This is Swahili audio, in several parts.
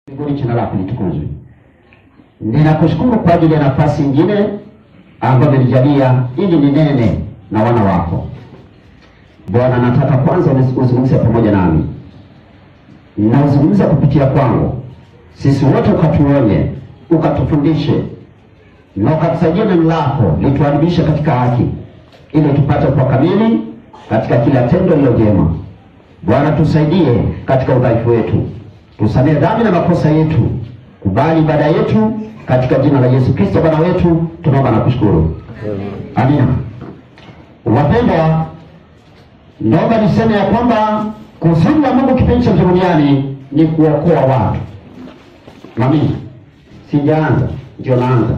Mbinguni jina lako litukuzwe. Ninakushukuru kwa ajili ya nafasi nyingine ambayo umenijalia ili ninene na wana wako. Bwana, nataka kwanza uzungumze pamoja nami na uzungumze kupitia kwangu, sisi wote ukatuonye, ukatufundishe na ukatusaidia neno lako lituadibishe katika haki, ili tupate kwa kamili katika kila tendo lilo jema. Bwana, tusaidie katika udhaifu wetu, tusamehe dhambi na makosa yetu, kubali ibada yetu katika jina la Yesu Kristo Bwana wetu, tunaomba na kushukuru, amina. Wapendwa, naomba niseme ya kwamba kusudi la Mungu kipindi cha duniani ni kuokoa watu. Amina. Sijaanza, ndio naanza,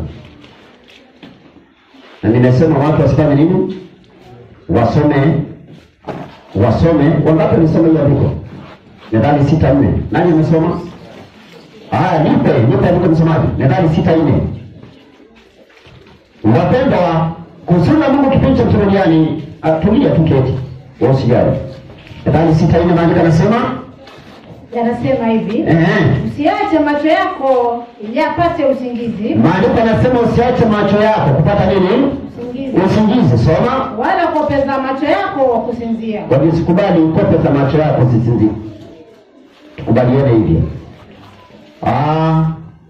na nimesema watu wasifanye nini? Wasome, wasome. Wangapi walisoma hiyo andiko? Nadhani sita nne. Nani amesoma? Haya, nipe nipe andiko msomaji. Nadhani sita nne. Wapendwa, kusudi la Mungu kipindi cha duniani, atulia tu keti, wewe usijali. Nadhani sita nne maandiko yanasema yanasema hivi eh, usiache macho yako ili apate usingizi maandiko yanasema usiache macho yako kupata nini? usingizi Usingizi. Soma wala kuopeza macho yako kusinzia Kwa sikubali ukope za macho yako sisinzi. Tukubaliane hivyo. Ah.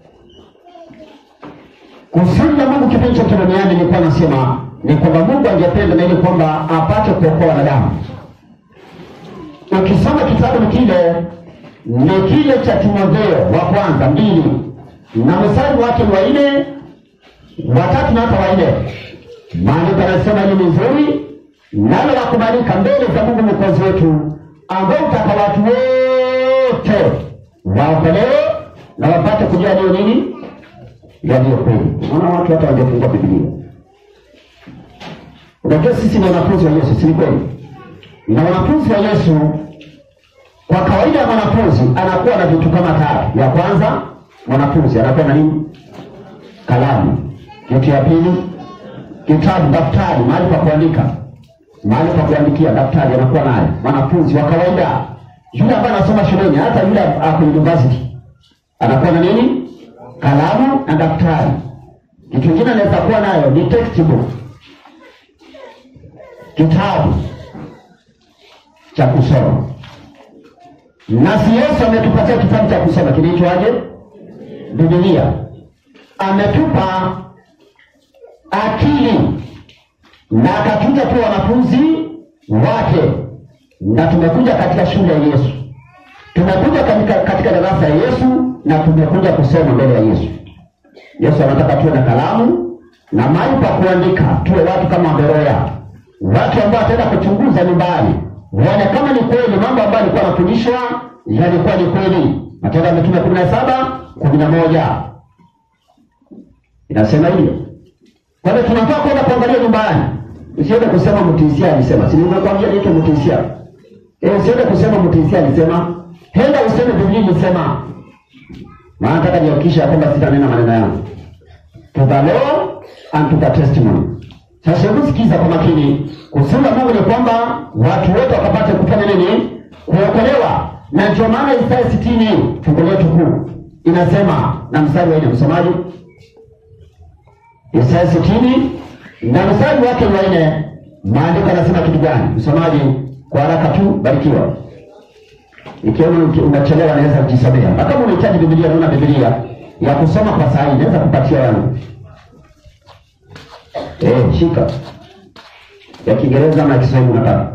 Kusudi la Mungu kipindi cha duniani nilikuwa nasema ni kwamba Mungu angependa na ili kwamba apate kuokoa wanadamu. Ukisoma kitabu kile ni kile cha Timotheo wa kwanza mbili na mstari wake wa nne watatu na hata wa nne maandiko yanasema hili ni nzuri nalo la kubalika mbele za Mungu mwokozi wetu, ambao utaka watu wote waokolewe na wapate kujua ndio nini yaliyo kweli. Unaona watu hata wangefungua Biblia. Unajua sisi ni wanafunzi wa Yesu, si ni kweli? Na wanafunzi wa Yesu, kwa kawaida ya mwanafunzi anakuwa na vitu kama tatu. Ya kwanza, mwanafunzi anakuwa na nini? Kalamu. Kitu ya pili, kitabu, daftari, mahali pa kuandika, mahali pa kuandikia, daftari anakuwa nayo. Mwanafunzi wa kawaida, yule ambaye anasoma shuleni, hata yule ako university, anakuwa na nini? Kalamu na daftari. Kitu kingine anaweza kuwa nayo ni textbook, kitabu cha kusoma. Na si Yesu ametupatia kitabu cha kusoma kinaitwaje? Biblia. Ametupa akili na akatuita tu wanafunzi wake, na tumekuja katika shule ya Yesu, tumekuja katika, katika darasa ya Yesu na tumekuja kusoma mbele ya Yesu. Yesu anataka tuwe na kalamu na mahali pa kuandika, tuwe watu kama Beroya, watu ambao wataenda kuchunguza nyumbani, waone kama ni kweli mambo ambayo alikuwa anafundishwa yalikuwa ni kweli. Matendo ya Mitume kumi na saba kumi na moja inasema hivyo. Kwa hiyo tunafaa kwenda kuangalia nyumbani, usiende kusema mtisia alisema. Si nimekwambia niitwe mtisia? Eh, usiende kusema mtisia alisema, henda useme Biblia ilisema. Maana nataka nihakikishe ya kwamba sitanena maneno yangu. To the law and to the testimony. Sasa hebu sikiza kwa makini. Kusudi la Mungu ni kwamba watu wote wakapate kufanya nini? Kuokolewa. Na ndio maana Isaya sitini fungu letu kuu inasema, na mstari wa nne, msomaji Isaya sitini na mstari wake wa nne, maandiko yanasema kitu gani? Msomaji kwa haraka tu, barikiwa. Ikiwa unachelewa naweza kujisomea, na kama unahitaji Biblia, naona Biblia ya kusoma kwa saa hii naweza kupatia yangu. Eh, shika ya Kiingereza ama ya Kiswahili unataka?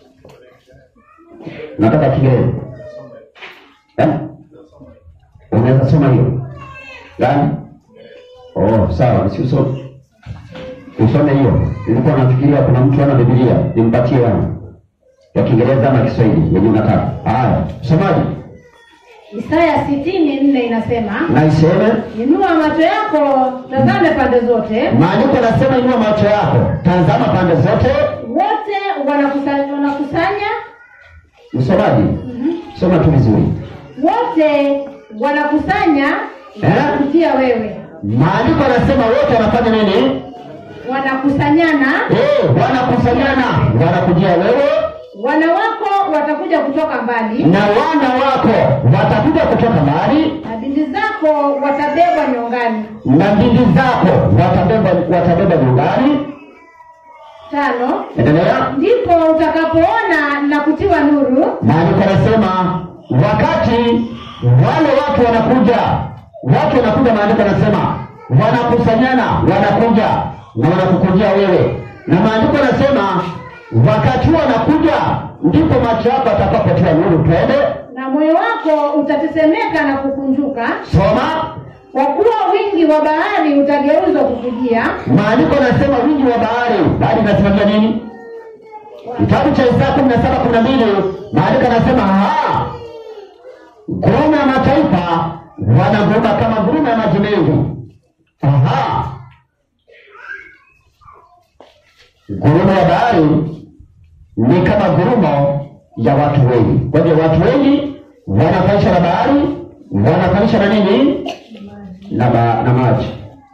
Nataka Kiingereza. Eh? Unaweza soma hiyo gani? Oh, sawa, si usome. Usome hiyo. Nilikuwa nafikiria kuna mtu ana Biblia, nimpatie yangu. Ya Kiingereza ama Kiswahili yenye unataka. Haya, msomaji. Isaya sitini nne inasema Na iseme inua macho yako tazame pande zote maandiko yanasema inua macho yako, tazama pande zote. wote wanakusanya, wanakusanya Msomaji, soma tu vizuri. wote wanakusanya Eh? kutia wewe Maandiko yanasema wote wanafanya nini? wanakusanyana Eh, wanakusanyana, wanakujia wewe wana wako watakuja kutoka mbali na wana wako watakuja kutoka mbali na binti wako watabebwa nyongani. na binti zako watabeba watabeba nyumbani. Tano, Endelea. ndipo utakapoona na kutiwa nuru Maandiko yanasema wakati wale watu wanakuja, watu wanakuja, maandiko yanasema wanakusanyana, wanakuja na wanakukujia wewe, na maandiko yanasema wakati huo wanakuja, ndipo macho yako atakapotiwa nuru. Twende na moyo wako utatetemeka na kukunjuka, soma. kwa kuwa wingi wa bahari utageuzwa kukujia. Maandiko yanasema wingi wa bahari, bahari inasimamia nini? Kitabu cha Isaya kumi na saba kumi na mbili maandiko yanasema ha ngurumo ya mataifa wanaguruma kama ngurumo ya maji mengi. Aha, ngurumo ya bahari ni kama ngurumo ya watu wengi. Kwa hivyo watu wengi wanafanisha na bahari, wanafanisha na nini? Na, ba, na maji.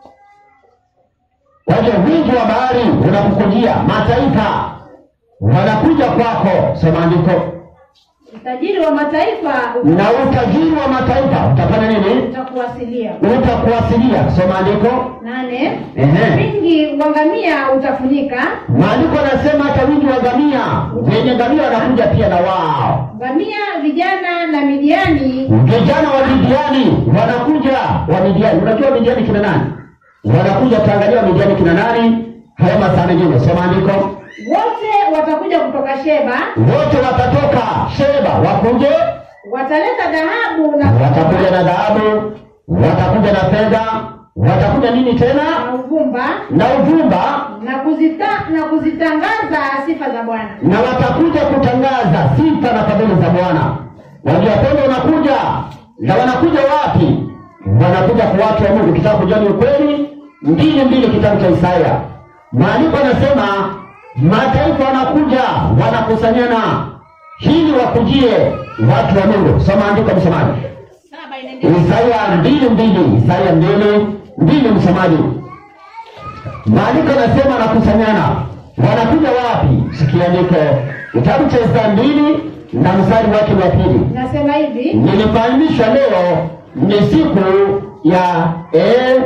Kwa hivyo wingi wa bahari unakukujia, mataifa wanakuja kwako. Soma andiko. Utajiri wa mataifa Na utajiri wa mataifa utafanya nini? utakuwasilia. Utakuwasilia. Soma andiko. Nane, Ehe. wingi wa ngamia utafunika, Maandiko yanasema hata wingi wa ngamia, wenye ngamia wanakuja pia na wao. ngamia vijana na Midiani Vijana wa Midiani wanakuja, wa Midiani. Unajua Midiani kina nani? Wanakuja, taangalia Midiani kina nani? Haya masaa mengine. Soma andiko. wote watakuja kutoka Sheba, Wote watatoka Sheba, wakuje wataleta dhahabu na watakuja na dhahabu, watakuja na fedha, watakuja nini na tena? uvumba Na uvumba, na kuzita, na kuzitangaza sifa za Bwana. na watakuja kutangaza sifa na fadhili za Bwana. Wajua kwamba wanakuja na wanakuja wapi? Wanakuja kwa watu wa Mungu. Kitaka kujua ni ukweli, mbili mbili, kitabu cha Isaya, maandiko yanasema mataifa wanakuja, wanakusanyana ili wakujie watu wa Mungu. Soma andiko, msomaji. Isaya mbili mbili, Isaya mbili mbili, msomaji. Maandiko yanasema wanakusanyana, wanakuja wapi? Sikia andiko, kitabu cha Isaya mbili na mstari wake wa pili. Nasema hivi, Nilifahamishwa leo ni siku ya A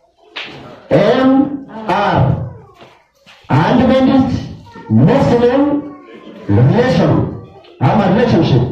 M R Adventist Muslim Relation ama relationship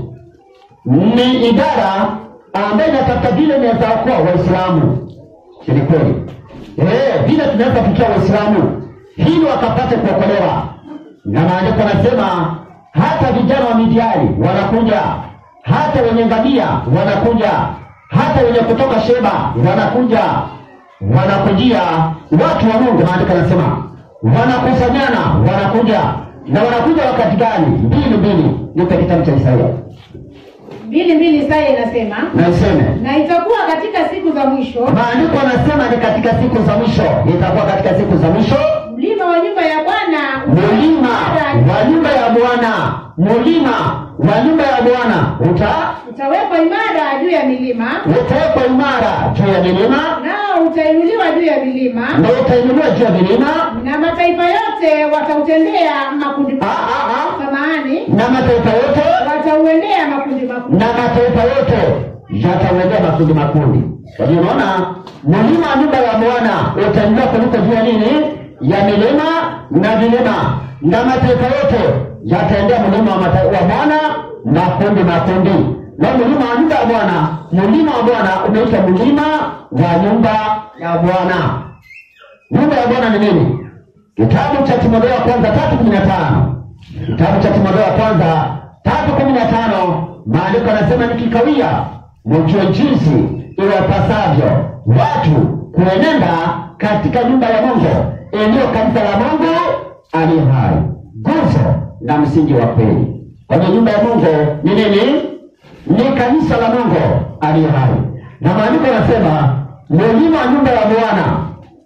ni idara ambayo inatafuta vile inaweza okoa Waislamu. Si ni kweli? Eh, vile tunaweza kufikia Waislamu ili wakapate kuokolewa, na maandiko yanasema hata vijana wa Midiani wanakuja, hata wenye ngamia wanakuja, hata wenye kutoka Sheba wanakuja, wanakujia watu wa Mungu. Maandiko yanasema wanakusanyana, wanakuja na wanakuja wakati gani? Mbili mbili, nipe kitabu cha Isaia mbili mbili Isaya inasema na iseme na itakuwa katika siku za mwisho maandiko yanasema ni katika siku za mwisho, itakuwa katika siku za mwisho mlima wa nyumba ya Bwana mulima wa nyumba ya Bwana, mulima wa nyumba ya Bwana uta utawekwa imara juu ya milima, utawekwa imara juu ya milima nao utainuliwa juu ya milima, na utainuliwa juu ya milima, na mataifa yote watautendea makundi Ah, ah, ah. samahani, na mataifa yote watauendea makundi makundi. na mataifa yote yatauendea makundi makundi. Kwa hiyo unaona, mulima wa nyumba ya Bwana utainuliwa kuliko juu ya nini? Ya milima na vilima, na mataifa yote yataendea mlima wa mata- wa Bwana makundi makundi. Na mlima wa nyumba ya Bwana, mlima wa Bwana umeitwa mlima wa nyumba ya Bwana. Nyumba ya Bwana ni nini? Kitabu cha Timotheo wa kwanza tatu kumi na tano kitabu cha Timotheo wa kwanza tatu kumi na tano maandiko yanasema nikikawia, mjue jinsi iwapasavyo watu kuenenda katika nyumba ya Mungu iliyo kanisa la Mungu aliye hai, nguzo na msingi wa kweli. Kwa hiyo nyumba ya Mungu ni nini? Ni kanisa la Mungu aliye hai, na maandiko yanasema mlima wa nyumba ya Bwana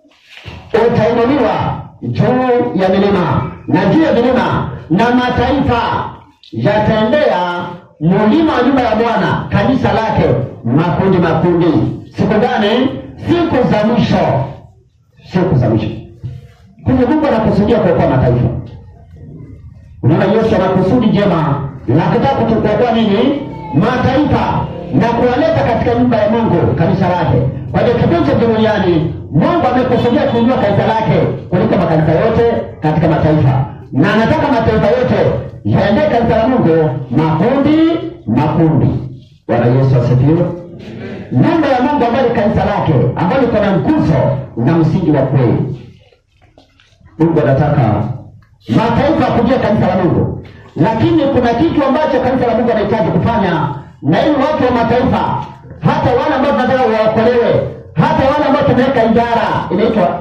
utainuliwa juu ya milima na juu ya milima, na mataifa yataendea mulima wa nyumba ya Bwana, kanisa lake, makundi makundi. Siku gani? Siku za mwisho, siku za mwisho. Kumbe Mungu anakusudia kuokoa mataifa. Unaona, Yesu ana kusudi jema la kutaka kutuokoa nini? Mataifa. na kuwaleta katika nyumba ya Mungu, kanisa lake. Kwa hiyo kipindi cha duniani, Mungu amekusudia kuinua kanisa lake kuliko makanisa yote katika mataifa, na anataka mataifa yote yaendee kanisa la Mungu makundi makundi. Bwana Yesu asifiwe. Nyumba ya Mungu ambayo ni kanisa lake, ambayo liko na nguzo na msingi wa kweli. Mungu anataka mataifa kujua kanisa la Mungu, lakini kuna kitu ambacho kanisa la Mungu anahitaji kufanya, na ili watu wa mataifa, hata wale ambao tunataka waokolewe, hata wale ambao tumeweka idara inaitwa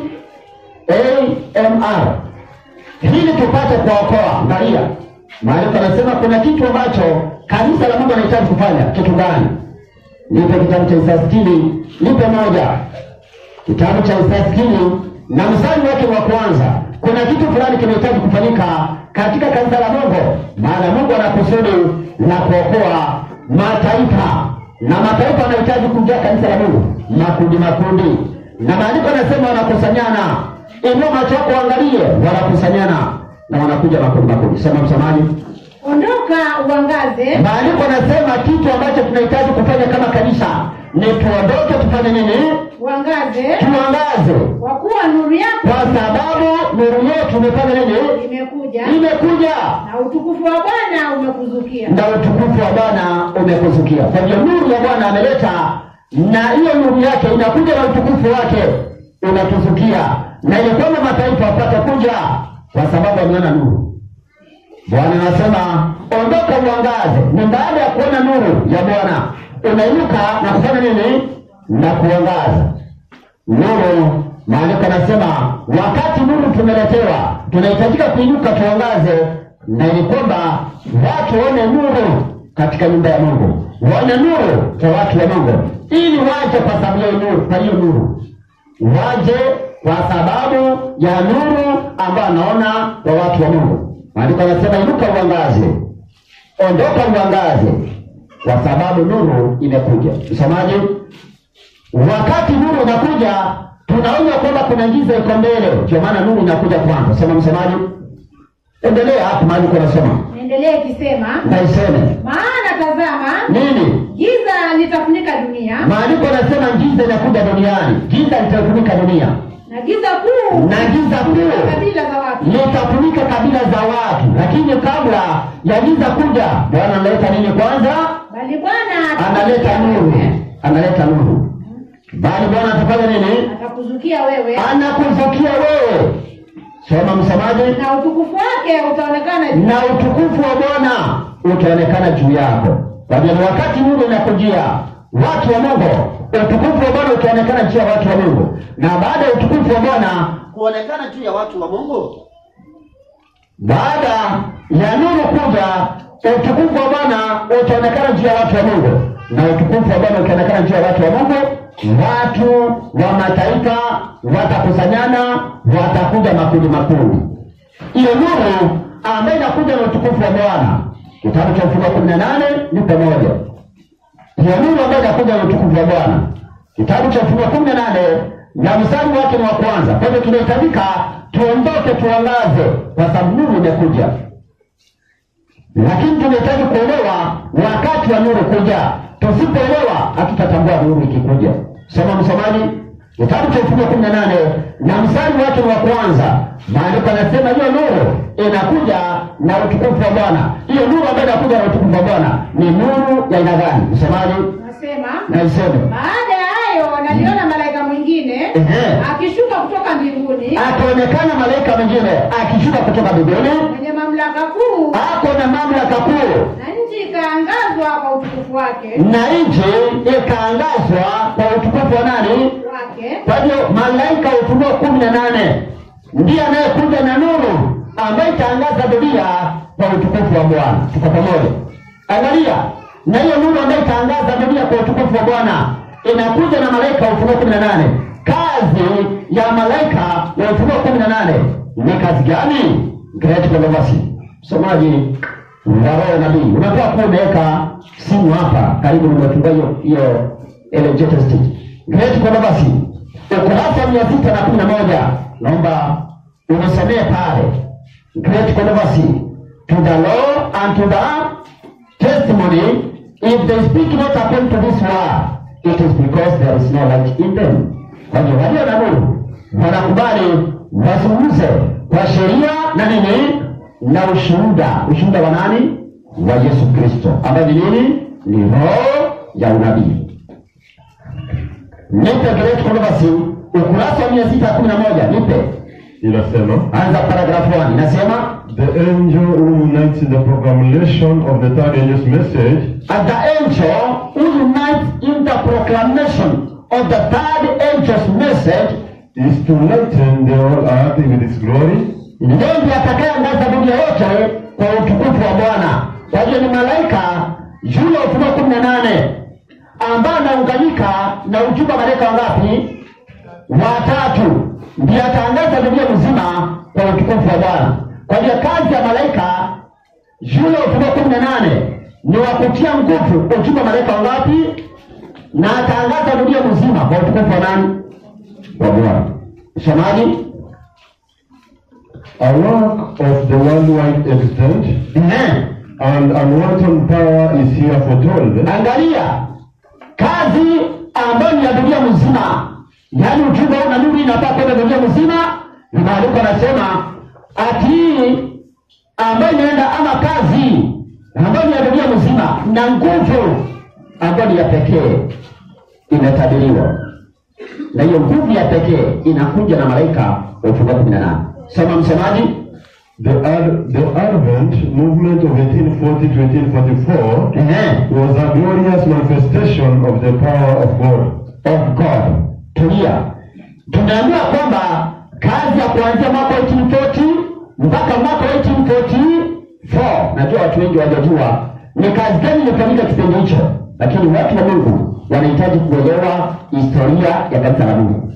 AMR ili tupate kuwaokoa. Angalia maandiko anasema kuna kitu ambacho kanisa la Mungu anahitaji kufanya. Kitu gani? Nipe kitabu cha Isaya sitini, nipe moja kitabu cha Isaya sitini na mstari wake wa kwanza. Kuna kitu fulani kinahitaji kufanyika katika kanisa la Mungu, maana Mungu ana kusudi la kuokoa mataifa, na mataifa wanahitaji kujua kanisa la Mungu, makundi makundi, na maandiko anasema wanakusanyana. Inua macho yako uangalie, wanakusanyana na wanakuja makundi makundi. Sema msamaji. Ondoka uangaze, Maandiko anasema kitu ambacho tunahitaji kufanya kama kanisa ni tuondoke, tufanye nini? uangaze, Tuangaze, kwa kuwa nuru yako kwa sababu nuru yetu imefanya nini? imekuja Imekuja na utukufu wa Bwana umekuzukia. na utukufu wa Bwana umekuzukia. Kwa hiyo nuru ya Bwana ameleta, na hiyo nuru yake inakuja na utukufu wake unatuzukia, na ile kwamba mataifa wapate kuja kwa sababu wameona nuru. Bwana anasema ondoka uangaze. Ni baada ya kuona nuru ya Bwana unainuka na kufanya nini? Na kuangaza nuru. Maandiko anasema wakati nuru tumeletewa, tunahitajika kuinuka tuangaze, na ni kwamba watu waone nuru katika nyumba ya Mungu, waone nuru kwa watu wa Mungu, ili waje kwa sababu ya nuru, kwa hiyo nuru waje kwa sababu ya nuru ambayo anaona kwa watu wa Mungu. Maandiko anasema inuka uangaze, ondoka uangaze, kwa sababu nuru imekuja. Msomaji, wakati nuru inakuja, tunaona kwamba kuna giza iko mbele, ndio maana nuru inakuja kwanza. Sema msomaji, endelea hapo mahali uko nasoma, Naendelea ikisema, na iseme maana tazama, nini? giza litafunika dunia Maandiko anasema giza inakuja duniani, giza litafunika dunia na giza kuu na giza kuu kabila za watu. litafunika kabila za watu, lakini kabla ya giza kuja, Bwana analeta nini kwanza? Bali Bwana Analeta nuru, analeta nuru. Bali Bwana atafanya nini? atakuzukia wewe Anakuzukia wewe. Soma msamaji, na utukufu wake utaonekana juu. na utukufu wa Bwana utaonekana juu yako. Kwa hiyo ni wakati nuru inakujia watu wa Mungu, utukufu wa Bwana utaonekana juu ya watu wa Mungu, na baada ya utukufu wa Bwana kuonekana juu ya watu wa Mungu, baada ya nuru kuja, utukufu wa Bwana utaonekana juu ya watu wa Mungu, na utukufu wa Bwana ukionekana juu ya watu wa Mungu, watu wa mataifa watakusanyana, watakuja makundi makundi. Hiyo nuru ambayo inakuja na utukufu wa Bwana, kitabu cha Ufunuo kumi na nane ni pamoja. Hiyo nuru ambayo inakuja na utukufu wa Bwana, kitabu cha Ufunuo kumi na nane na mstari wake ni wa kwanza. Kwa hivyo tunahitajika tuondoke, tuangaze, kwa sababu nuru imekuja, lakini tunahitaji kuelewa wakati wa nuru kuja. Tusipoelewa hatutatambua nuru ikikuja. Soma msomaji, kitabu cha Ufunuo kumi na nane na mstari wake ni wa kwanza. Maandiko yanasema hiyo nuru inakuja na utukufu wa Bwana. Hiyo nuru ambayo inakuja na utukufu wa Bwana ni nuru ya aina gani? Msomaji, Nasema na iseme baada ya hayo naliona malaika mwingine Ehe. akishuka kutoka mbinguni akaonekana malaika mwingine akishuka kutoka mbinguni, mwenye mamlaka kuu, ako na mamlaka kuu, na nchi ikaangazwa kwa utukufu wake na nchi ikaangazwa kwa utukufu wa nani? wake. Kwa hiyo malaika wa Ufunuo kumi na nane ndiye anayekuja na nuru ambayo itaangaza dunia kwa utukufu wa Bwana. Tuko pamoja? Angalia, na hiyo nuru ambayo itaangaza dunia kwa utukufu wa Bwana inakuja na malaika wa Ufunuo kumi na nane. Kazi ya malaika wa Ufunuo kumi na nane ni kazi gani? Great Controversy. Msomaji wa roho nabii, unatoa kuwa umeweka simu hapa karibu, nimefungua hiyo hiyo ile latest Great Controversy ukurasa mia sita na kumi na moja naomba unisomee pale. Great Controversy to the law and to the testimony if they speak not according to this word it is because there is no light in them kwa hiyo walio na nuru wanakubali wazungumze kwa sheria na nini na ushuhuda ushuhuda wa nani wa yesu kristo ambayo ni nini ni roho ya unabii nipe Great Controversy ukurasa wa mia sita kumi na moja nipe inasema anza paragrafu 1 inasema the angel who unites the proclamation of the third angel's message And the angel who unites in the proclamation of the third angel's message is to lighten the whole earth with its glory ndiye atakayeangaza dunia yote kwa utukufu wa Bwana. Kwa hiyo ni malaika yule wa Ufunuo kumi na nane ambaye anaunganika na ujumbe wa malaika wangapi? Watatu. Ndiye ataangaza dunia mzima kwa utukufu wa Bwana. Kwa hiyo kazi ya malaika yule wa Ufunuo kumi na nane ni wa kutia nguvu ujumbe wa malaika wangapi? Na ataangaza dunia mzima kwa utukufu wa nani? Wa Bwana. Msomaji? a work of the worldwide extent Ehe. and unwanted power is here foretold Angalia kazi ambayo ni ya dunia mzima, yaani ujumbe huu na nuru inafaa kwenda dunia mzima. Ni maandiko anasema ati hii ambayo inaenda ama kazi ambayo ni ya dunia mzima na nguvu ambayo ni ya pekee imetabiriwa, na hiyo nguvu ya pekee inakuja na malaika wa Ufunuo kumi na nane. Soma msomaji. The, Ad- the Advent movement of 1840 to 1844 Ehe. was a glorious manifestation of the power of God. of God. Tulia, tumeambiwa kwamba kazi ya kuanzia mwaka wa 1840 mpaka mwaka wa 1844, najua watu wengi wajajua ni kazi gani ilifanyika kipindi hicho, lakini watu wa Mungu wanahitaji kuelewa historia ya kanisa la Mungu.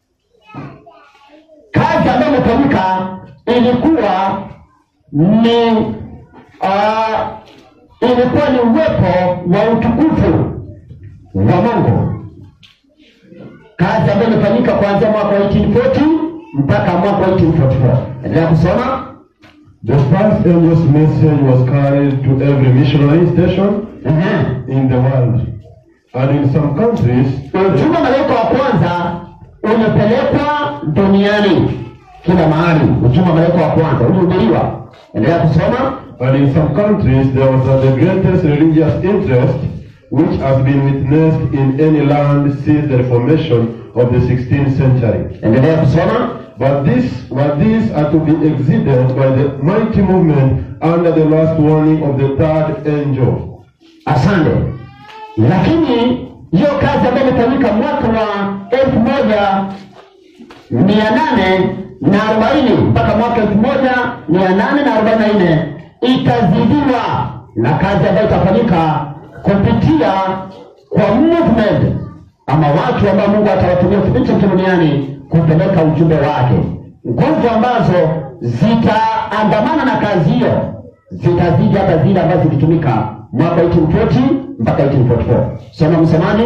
Kazi ambayo imefanyika ilikuwa ni uh, ilikuwa ni uwepo wa utukufu wa Mungu kazi ambayo imefanyika kuanzia mwaka wa 1840 mpaka mwaka wa 1844. Endelea kusoma. The first angel's message was carried to every missionary station Ehe. in the world. And in some countries, Ujumbe wa malaika wa kwanza umepelekwa duniani kila mahali. Ujumbe wa malaika wa kwanza ulihubiriwa. Endelea kusoma. and in some countries there was uh, the greatest religious interest which has been witnessed in any land since the Reformation of the 16th century. Endelea kusoma. But this, but these are to be exceeded by the mighty movement under the last warning of the third angel. Asante. Lakini hiyo kazi ambayo imefanyika mwaka wa elfu moja mia nane na arobaini mpaka mwaka elfu moja mia nane na arobaini na nne itazidiwa na kazi ambayo itafanyika kupitia kwa movement ama watu ambao Mungu atawatumia kipindi chote duniani kupeleka ujumbe wake, nguvu ambazo zitaandamana na kazi hiyo zitazidi hata zile ambazo zilitumika mwaka 1840 mpaka 1844. Soma msemaji.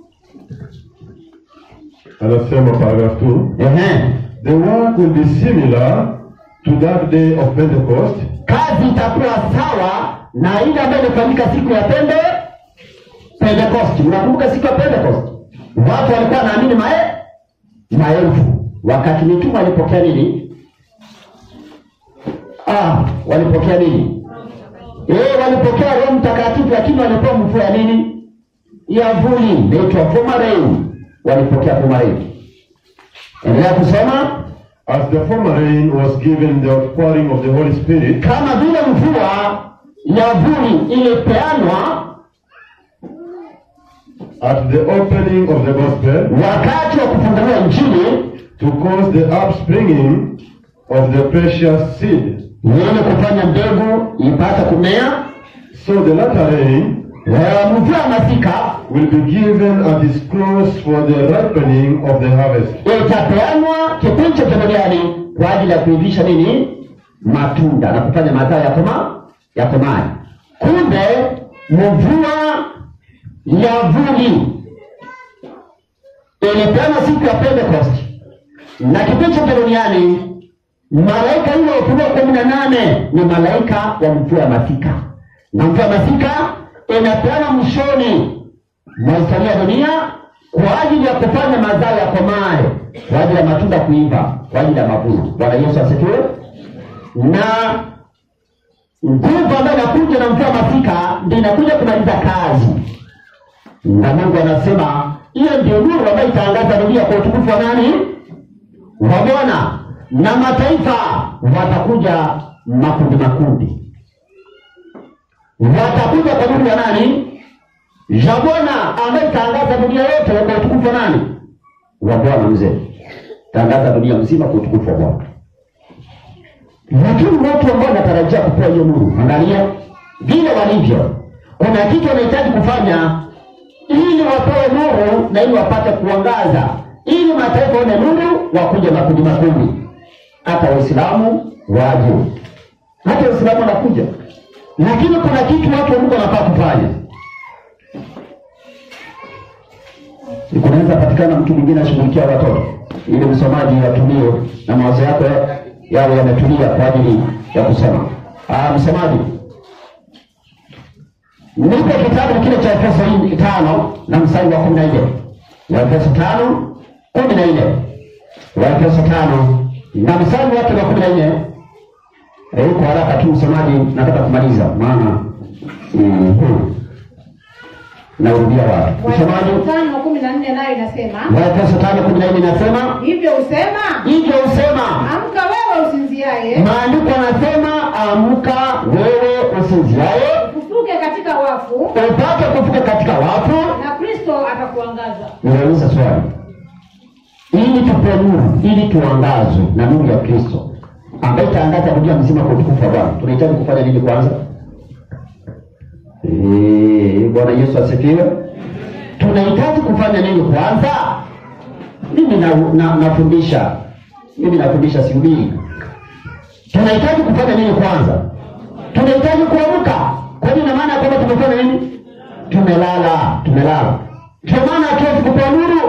Anasema paragraph 2. Ehe. The work will be similar to that day of Pentecost, kazi itakuwa sawa na ile ambayo imefanyika siku ya pende Pentecost. Mnakumbuka siku ya Pentecost, watu walikuwa wanaamini mae maelfu, wakati mitume walipokea nini? Ah, walipokea nini? Eh, walipokea Roho Mtakatifu, lakini walipewa mvua ya nini? Ya vuli, inaitwa fumarei. Walipokea fumarei. Endelea kusoma. as the former rain was given the outpouring of the Holy Spirit, kama vile mvua ya vuli ilipeanwa at the opening of the gospel wakati wa kufunguliwa Injili to cause the upspringing of the precious seed. yenye kufanya mbegu ipate kumea. So the latter rain Eh, Mvua ya masika will be given at its close for the ripening of the harvest. itapeanwa kipindi cha duniani kwa ajili ya kuivisha nini? Matunda na kufanya mazao ya koma ya komae. Kumbe mvua ya vuli ilipeanwa siku ya Pentecost na kipindi cha duniani malaika yule wa Ufunuo kumi na nane ni malaika wa mvua ya masika, na mvua ya masika inapeana mwishoni mwa historia ya dunia kwa ajili ya kufanya mazao yakomae, kwa ajili ya matunda kuiva, kwa ajili ya mavuno. Bwana Yesu asifiwe. Na nguvu ambayo inakuja na mvua masika ndio inakuja kumaliza kazi, na Mungu anasema hiyo ndio nuru ambayo itaangaza dunia kwa utukufu wa nani? Wa Bwana. Na mataifa watakuja makundi makundi, watakuja kwa nuru ya nani? ya Bwana ambaye itaangaza dunia yote kwa utukufu wa nani? Wa Bwana mzee, tangaza dunia mzima kwa utukufu wa Bwana. Lakini watu ambao wanatarajia kupewa hiyo nuru, angalia vile walivyo. Kuna kitu wanahitaji kufanya ili wapewe nuru na ili wapate kuangaza, ili mataifa waone nuru, wakuja makundi makundi, hata Waislamu waje, hata Waislamu wanakuja. Lakini kuna kitu watu wa Mungu wanafaa kufanya kunaweza patikana mtu mwingine ashughulikia watoto ili msomaji atumie na mawazo yako yawe yametulia kwa ajili ya kusoma. Ah, msomaji, nipe kitabu kile cha Efeso hii tano na mstari wa kumi na nne Waefeso tano kumi na nne Waefeso tano na mstari wake wa kumi na nne Eh, kwa haraka tu msomaji, nataka kumaliza maana mhm. naurudia wapi msomaji Waefeso tano kumi na nne nayo inasema Waefeso tano kumi na nne inasema hivyo husema, hivyo husema, amka wewe usinziaye, maandiko anasema amka wewe usinziaye, ufufuke katika wafu, upate kufuka katika wafu. na Kristo atakuangaza. Ninauliza swali, ili tupe nuru, ili tuangazwe na nuru ya Kristo ambaye itaangaza dunia mzima kwa utukufu wa Bwana, tunahitaji kufanya nini kwanza? Eh, Bwana Yesu asifiwe. Tunahitaji kufanya nini kwanza? Mimi na, na, nafundisha mimi nafundisha sihubiri. Tunahitaji kufanya nini kwanza? Tunahitaji kuamka. Kwa hiyo ina maana ya kwamba tumefanya nini? Tumelala, tumelala. Ndio maana hatuwezi kupewa nuru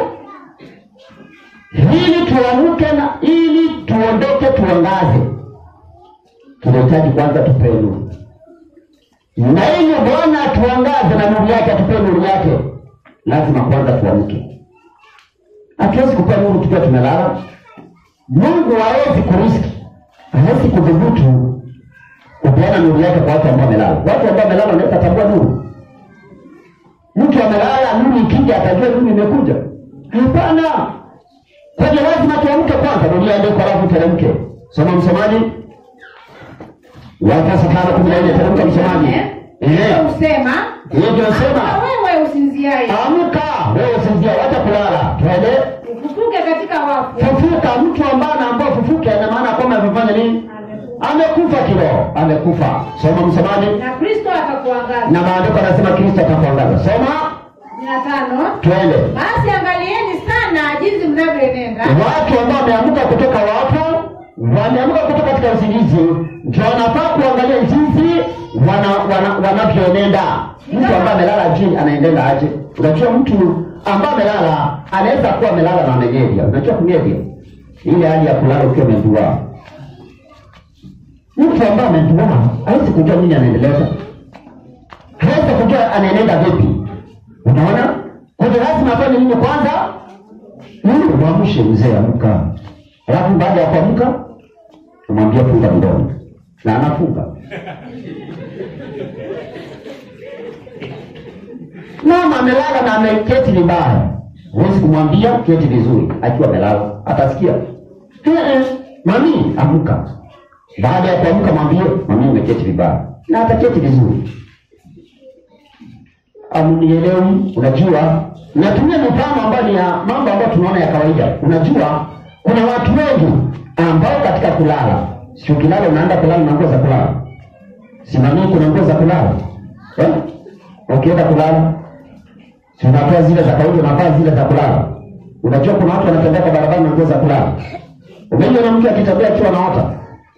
ili tuamke na ili tuondoke tuangaze. Tunahitaji kwanza tupewe nuru na ili Bwana atuangaze na nuru yake, atupe nuru yake, lazima kwanza tuamke. Hatuwezi kupewa nuru tukiwa tumelala. Mungu hawezi kuriski, hawezi kudhubutu kupeana nuru yake kwa watu ambao wamelala. Watu ambao wamelala wanaweza tambua nuru. Mtu amelala, nuru ikija atajua nuru imekuja? Hapana. Kwa hiyo lazima tuamke kwanza, dunia ndio kwa alafu teremke. Soma msomaji. Waefeso tano kumi na nne teremka msomaji. Hivyo Eh, husema, hiyo ndio sema amka wewe usinziaye, amka wewe usinzia, wacha kulala. Twende ufufuke katika wafu, fufuka. Mtu ambaye anaambia fufuke, ina maana kwamba amefanya nini? Amekufa kiroho, amekufa. Soma msomaji. na Kristo atakuangaza. Na maandiko anasema Kristo atakuangaza. Soma, kumi na tano twende. basi angalieni sana jinsi mnavyoenenda Watu ambao wameamka kutoka wafu, wameamka kutoka katika usingizi, ndio wanafaa kuangalia jinsi wana, wana, wanavyoenenda. Mtu ambaye amelala chini anaendelea aje? Unajua, mtu ambaye amelala anaweza kuwa amelala na amegevya. Unajua kugevya, ile hali ya kulala ukiwa umeduaa. Mtu ambaye ameduaa hawezi kujua nini anaendeleza, hawezi kujua anaenenda vipi. Unaona, kwa hiyo lazima afanye nini kwanza? Mungu mwamshe mzee, amka. Alafu baada ya kuamka umwambia funga mdomo, na anafunga. Mama amelala na ameketi vibaya, huwezi kumwambia keti vizuri akiwa amelala, atasikia "Eh, eh, mami, amka. Baada ya kuamka mwambie mami, umeketi vibaya, na ataketi vizuri. Amnielewi? Unajua, natumia mifano ambayo ni ya mambo ambayo tunaona ya kawaida. Unajua, kuna watu wengi ambao katika kulala, si ukilala unaenda kulala na nguo za kulala, simamii, kuna nguo za kulala eh? Ukienda kulala si unatoa zile za kawaida, unavaa zile za kulala. Unajua, kuna watu wanatembea kwa barabara na nguo za kulala. Umeiona mtu akitembea akiwa anaota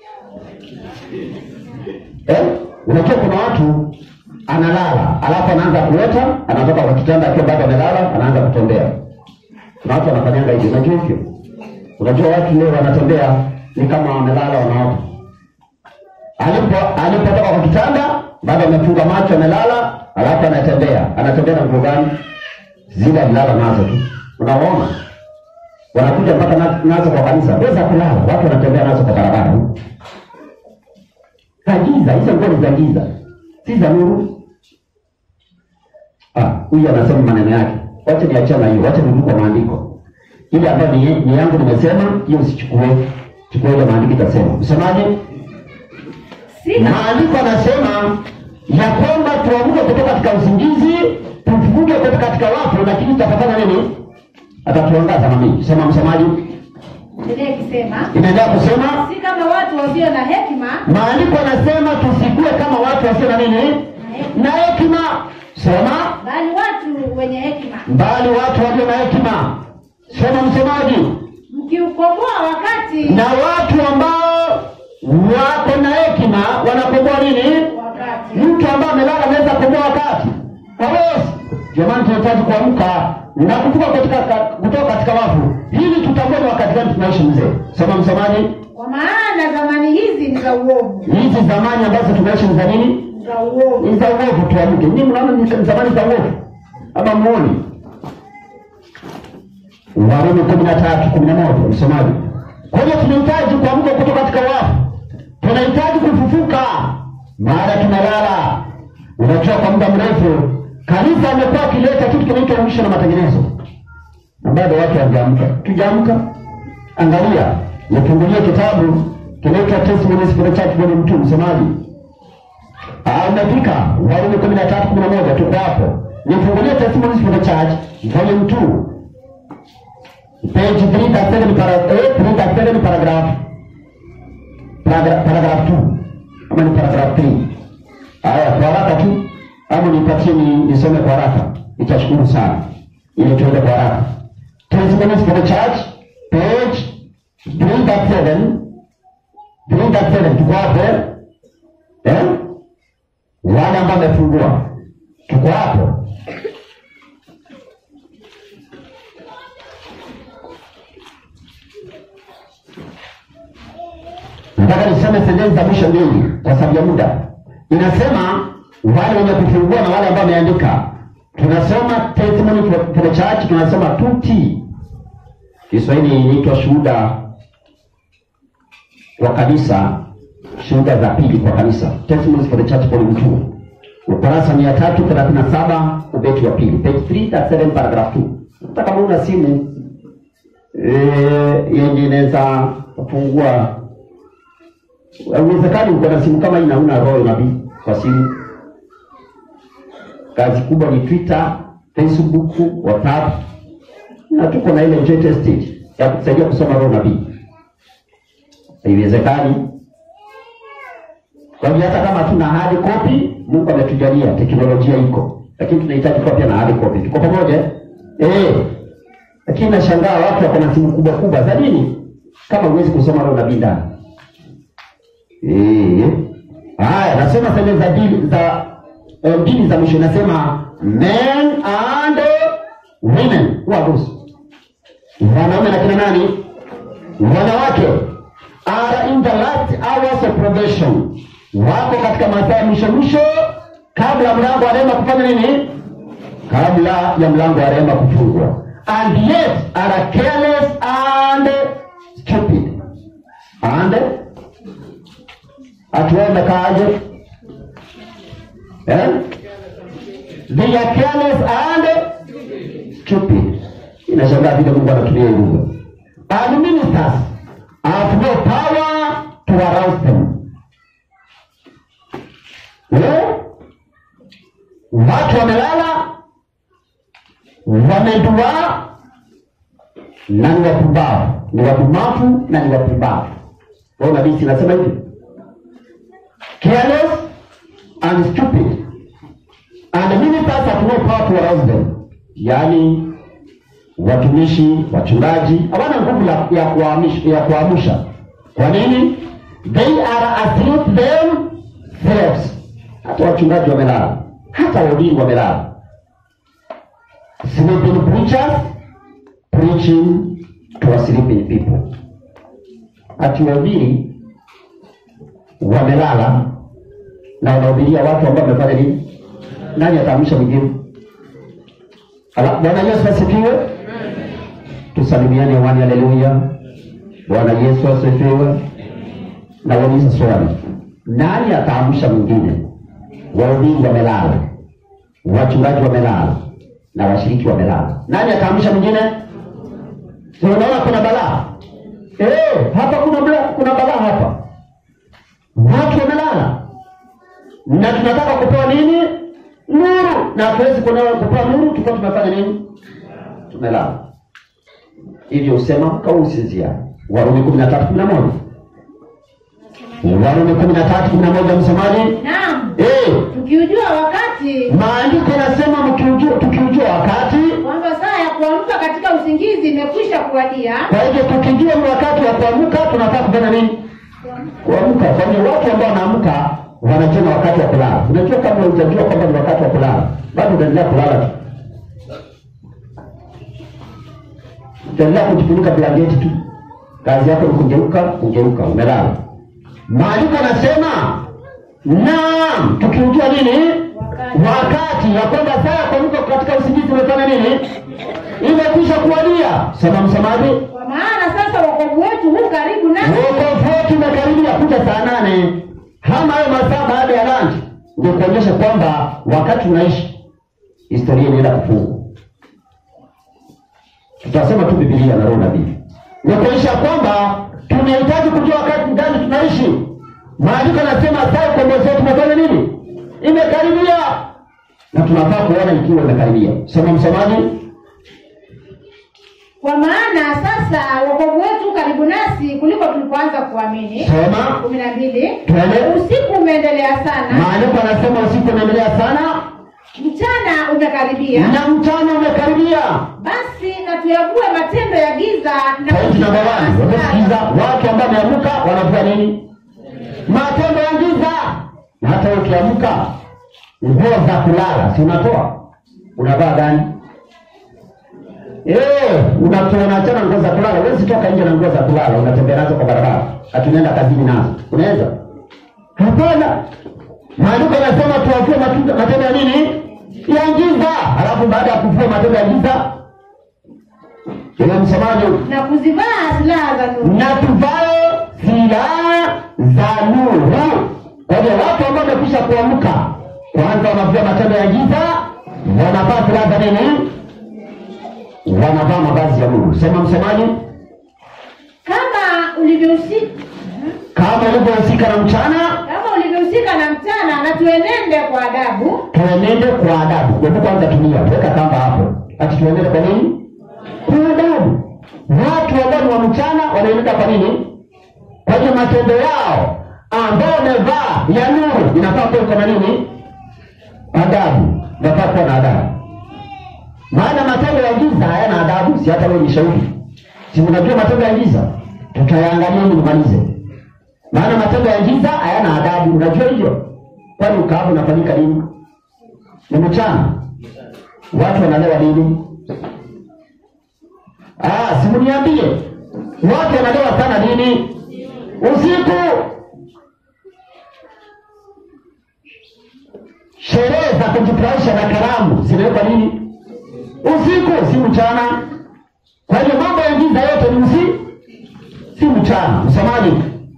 eh? Unajua, kuna watu analala alafu anaanza kuota, anatoka kwa kitanda akiwa bado amelala, anaanza kutembea. Kuna watu wanafanyanga hivyo, unajua hivyo. Unajua watu leo wanatembea ni kama wamelala, wanaota. Alipo alipotoka kwa kitanda, bado amefunga macho, amelala, alafu anatembea anatembea na nguo gani? Zile alilala nazo tu, unaona wanakuja mpaka na- nazo kwa kanisa, weza kulala, watu wanatembea nazo kwa barabara za giza. Hizo nguo ni za giza, si za nuru. Ah, huyu anasema maneno yake, wacha niachana hiyo, wacha nirudi kwa maandiko ile ambayo ni, ni yangu nimesema, hiyo usichukue, chukua ile maandiko itasema. Msemaje? Sina Maandiko anasema ya kwamba tuamke kutoka katika usingizi, tufufuke kutoka katika wafu, lakini tutafanya nini? Atatuangaza na mimi. Sema msemaji, endelea ikisema inaendelea kusema si kama watu wasio na hekima maandiko anasema tusikue kama watu wasio na nini na hekima. Sema bali watu wenye hekima mbali watu walio na hekima. Sema msemaji, mkiukomboa wakati na watu ambao wako na hekima wanakomboa nini? wakati Mtu ambaye amelala anaweza kukomboa wakati hawezi. Jamani, tunahitaji kuamka na kutoka katika kutoka katika wafu ili tutambue ni wakati gani tunaishi. Mzee, sema msemaji, kwa maana zamani hizi ni za uovu hizi zamani ambazo tunaishi ni za nini? za uovu Ni za uovu. Tuamke. Ninyi mnaona ni zamani za uovu ama muoni? Warumi kumi na tatu kumi na moja msomaji. Kwa hiyo tunahitaji kuamka kutoka katika wafu, tunahitaji kufufuka, maana tumelala. Unajua, kwa muda mrefu kanisa amekuwa akileta kitu kinaitwa uisho na matengenezo, na bado watu hawajaamka. Tujaamka. Angalia, nifungulie kitabu kinaitwa Testimonies for the Church volume 2 msomaji. Ah, umefika Warumi kumi na tatu kumi na moja tuko hapo. Nifungulie Testimonies for the Church volume 2 page 337 para, eh, 337 paragraph paragraph paragraph 2 ama ni paragraph 3 haya kwa haraka tu ama nipatie ni nisome kwa haraka nitashukuru sana ili tuende kwa haraka testimonies for the church page 337 337 tuko hapo eh? eh wale ambao wamefungua tuko hapo nataka niseme sentensi za mwisho mbili kwa sababu ya muda. Inasema wale wenye kufungua na wale ambao wameandika, tunasoma testimony for, for the church, tunasoma 2T. Kiswahili inaitwa shuhuda wa kanisa, shuhuda za pili kwa kanisa, testimonies for the church volume 2, ukurasa mia tatu thelathini na saba ubeti wa pili, page 337 paragraph 2. Hata kama una simu eh, yenye inaweza kufungua Haiwezekani uko na simu kama hii na una roho ya nabii kwa simu. Kazi kubwa ni Twitter, Facebook, WhatsApp na tuko na ile jet stage ya kusaidia kusoma roho nabii. Haiwezekani. Kwa hivyo hata kama hatuna hard copy, Mungu ametujalia teknolojia iko, lakini tunahitaji kuwa pia na hard copy. Tuko pamoja? Eh. Lakini nashangaa watu wako na simu kubwa kubwa za nini? Kama huwezi kusoma roho nabii ndani. Eh. Haya, nasema sehemu za dini za eh, dini za mwisho nasema men and women. Who are those? Wanaume na kina nani? Wanawake are in the last hours of probation. Wako katika masaa ya mwisho mwisho kabla mlango wa rehema kufanya nini? Kabla ya mlango wa rehema kufungwa. And yet are careless and stupid. And atuende kaje eh? They are careless and stupid. Inashangaa vile Mungu anatumia hii lugha. And ministers have no power to arouse them. Eh? Watu wamelala, wamedua na ni wapumbavu, ni wadumavu na ni wapumbavu. Kwa nabii sinasema hivi careless and stupid and ministers have no power to arouse them, yaani watumishi wachungaji hawana nguvu la- ya kuamsha ya kuamsha. Kwa nini? They are asleep themselves. Hata wachungaji wamelala, hata wahubiri wamelala. Sleeping preachers preaching to a sleeping people. Ati wahubiri wamelala na wanahubiria watu ambao wamefanya nini? nani ataamsha mwingine? Ala, Bwana Yesu asifiwe. Tusalimiane hewani, haleluya. Bwana Yesu asifiwe. Nauliza swali, nani ataamsha mwingine? Waumini wamelala, wachungaji wamelala na washiriki wamelala. Nani ataamsha mwingine? Si unaona kuna balaa eh? Hapa kuna bala, kuna balaa hapa, watu wamelala na tunataka kupewa nini? Nuru, na hatuwezi kupewa kupewa nuru tukiwa tumefanya nini? Tumelala. Hivyo usema kausinzia. Warumi kumi na tatu kumi na moja Warumi kumi na tatu kumi na moja msemaji Naam, eh, tukiujua wakati maandiko yanasema mkiujua, tukiujua wakati. kwamba saa ya kuamka katika usingizi imekwisha kuwadia. Kwa hivyo tukijua ni wakati wa kuamka, tunataka kufanya nini? Kuamka. Kwa hiyo watu ambao wanaamka wanajenga wakati wa kulala. Unajua, kabla hujajua kwamba ni wakati wa kulala, bado unaendelea kulala tu, utaendelea kujifunika blanketi tu. Kazi yako ni kugeuka, kugeuka, umelala. Maandiko yanasema naam, tukiujua nini Wakati. wakati ya kwamba saa ya kuamka katika usingizi umefanya nini, imekwisha kuwadia. Sema msemaji, Kwa maana sasa wokovu wetu huu karibu nasi, wokovu wetu umekaribia kuja saa nane hama hayo masaa baada ya lunch, ndio kuonyesha kwamba wakati unaishi historia inaenda kufungwa. Tutasema tu Biblia na Roho nabii, ni kuonyesha kwamba tunahitaji kujua wakati gani tunaishi. Maandiko yanasema saa ya ukombozi wetu umefanya nini, imekaribia, na tunafaa kuona ikiwa imekaribia. Sema msomaji. kwa maana sasa wokovu wetu huu karibu nasi kuliko tulipoanza kuamini. Sema kumi na mbili. Twende. Usiku umeendelea sana, maandiko yanasema usiku unaendelea sana mchana umekaribia. na mchana umekaribia. Basi na tuyague matendo ya giza na Pointi namba wani, wamesikiza watu ambao wameamka wanavua nini? Matendo ya giza. Na hata wewe ukiamka, nguo za kulala si unatoa, unavaa gani? Eh, unatoa unaachana nguo za kulala. Huwezi toka nje na nguo za kulala unatembea nazo kwa barabara, ati unaenda kazini nazo, unaweza? Hapana. Maandiko yanasema tuwavue matunda- matendo ya nini? Ya giza. Alafu baada ya kuvua matendo ya giza, ile msemaji na kuzivaa silaha za nuru. na tuvae silaha za nuru. Kwa hiyo watu ambao wamekwisha kuamka, kwanza wanavua matendo ya giza, wanavaa silaha za nini? Wanavaa mavazi ya nuru. Sema msemaji, Kama ulivyohusika kama ilivyohusika na mchana, kama ulivyohusika na mchana, na tuenende kwa adabu tuenende kwa adabu. Hebu kwanza tumia, weka kamba hapo, ati tuenende kwa nini? Kwa adabu. Watu ambao ni wa mchana wanaenenda kwa nini? Kwa hiyo matendo yao ambao wamevaa ya nuru inafaa kuwa iko na nini? Adabu, inafaa kuwa na adabu. Maana matendo ya giza hayana adabu, si hata wewe ni shahidi. Si unajua matendo ya giza? Tutayaangalia ili nimalize. Maana matendo ya giza hayana adabu, unajua hivyo? Kwani ukaabu unafanyika lini? Ni mchana. Watu wanalewa lini? Ah, simuniambie. Watu wanalewa sana lini? Usiku. Sherehe za kujifurahisha na karamu zinawekwa lini? Usiku, si mchana. Kwa hiyo mambo ya giza yote ni usi, si mchana. Msamaji,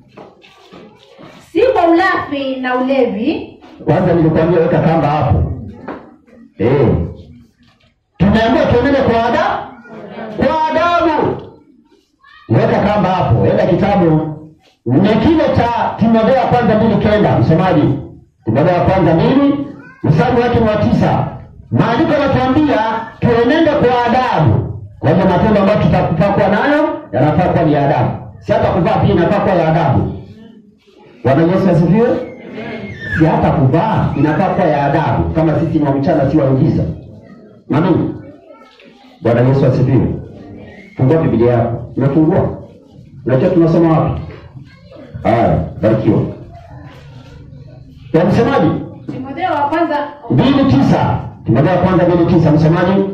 si kwa ulafi na ulevi, kwanza nilikwambia weka kamba hapo. Eh, tumeambiwa tuenende kwa adabu, kwa adabu. Weka kamba hapo, weka kitabu ni kile cha Timotheo wa kwanza mbili kenda. Msomaji, Timotheo wa kwanza mbili mstari wake ni wa tisa. Maandiko yanatuambia tuenende kwa adabu. Kwa hiyo matendo ambayo tutafaa kuwa nayo yanafaa kuwa ni ya adabu, si hata kuvaa pia inafaa kuwa ya adabu. Bwana Yesu asifiwe. Si hata kuvaa inafaa kuwa ya adabu, kama sisi ni wa mchana, si wa giza. Amen. Bwana Yesu asifiwe. Fungua Biblia yako. Umefungua? Unajua tunasoma wapi? Haya, barikiwa. Ya msemaji Timotheo wa kwanza mbili tisa. Timotheo wa kwanza mbili tisa. Msemaji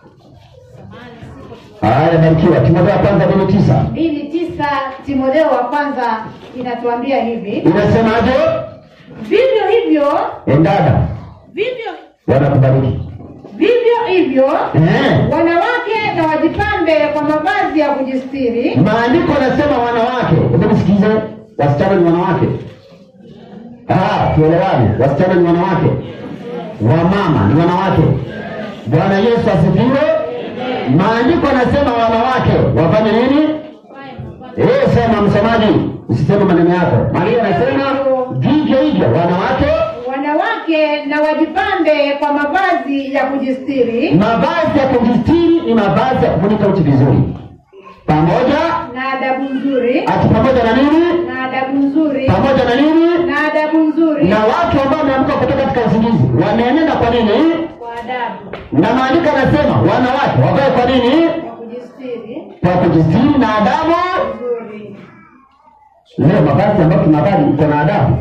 haya, barikiwa. Timotheo wa kwanza mbili tisa mbili tisa Timotheo wa kwanza inatuambia hivi inasemaje? vivyo hivyo Endada vivyo Bwana kubariki. Vivyo hivyo Eh. wanawake na wajipambe kwa mavazi ya kujistiri, Maandiko nasema wanawake, hebu nisikize, wasichana ni wanawake. Ah, tuelewane, wasichana ni wanawake, wamama ni wanawake. Bwana Yesu asifiwe. Maandiko nasema wanawake wafanye nini? Eh, sema msomaji, usiseme maneno yako. Maandiko nasema vivyo hivyo wanawake, wanawake na wajipambe kwa mavazi ya kujistiri mavazi ya kujistiri ni mavazi ya kufunika uchi vizuri, pamoja na adabu nzuri ati pamoja na nini? na adabu nzuri Pamoja na nini? na adabu nzuri na watu ambao wameamka kutoka katika usingizi wameenenda kwa nini? kwa adabu Na maandiko yanasema wanawake wavae kwa nini? ya kujistiri Kwa kujistiri na adabu. nzuri. Leo mavazi ambayo tunavaa iko na adabu,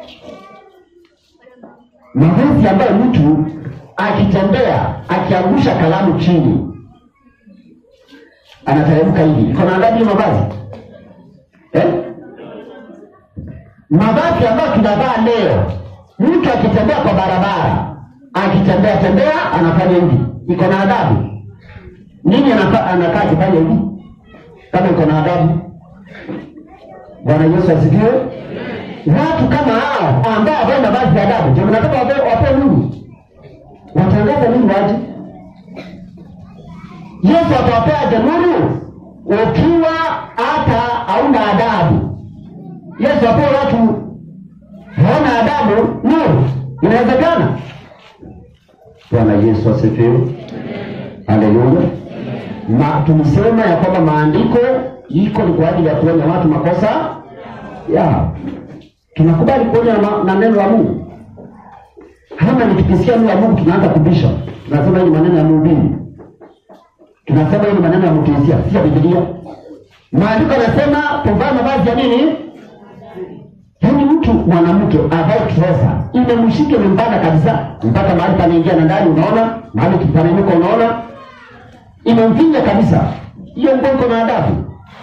mavazi ambayo mtu akitembea akiangusha kalamu chini anateremka hivi, iko na adabu hiyo mavazi eh? Mavazi ambayo tunavaa leo, mtu akitembea kwa barabara akitembea tembea anafanya hivi, iko na adabu. Nini anafa- anakaa akifanya hivi kama iko na adabu? Bwana Yesu asifiwe. Watu kama hao ambao wavae mavazi ya adabu, ndio mnataka wape wape nuru, watangaza nini waje? Yesu atawapeaje nuru ukiwa hata hauna adabu? Yesu apewe watu hawana adabu nuru, inawezekana? Bwana Yesu asifiwe. Haleluya. Ma, tulisema ya kwamba maandiko iko ni kwa ajili ya kuonya watu makosa ya tunakubali kuonya na, ma- na neno la Mungu. Kama nikikisikia neno la Mungu tunaanza kubisha, tunasema hii ni maneno ya mhubiri, tunasema hii ni maneno ya mtuisia, si ya Biblia. Maandiko yanasema tuvae mavazi ya nini? Yaani mtu mwanamke avae trouser imemshika imempanda kabisa mpaka mahali panaingia na ndani, unaona mahali kipananuka, unaona imemfinya kabisa. Hiyo nguo iko na adabu,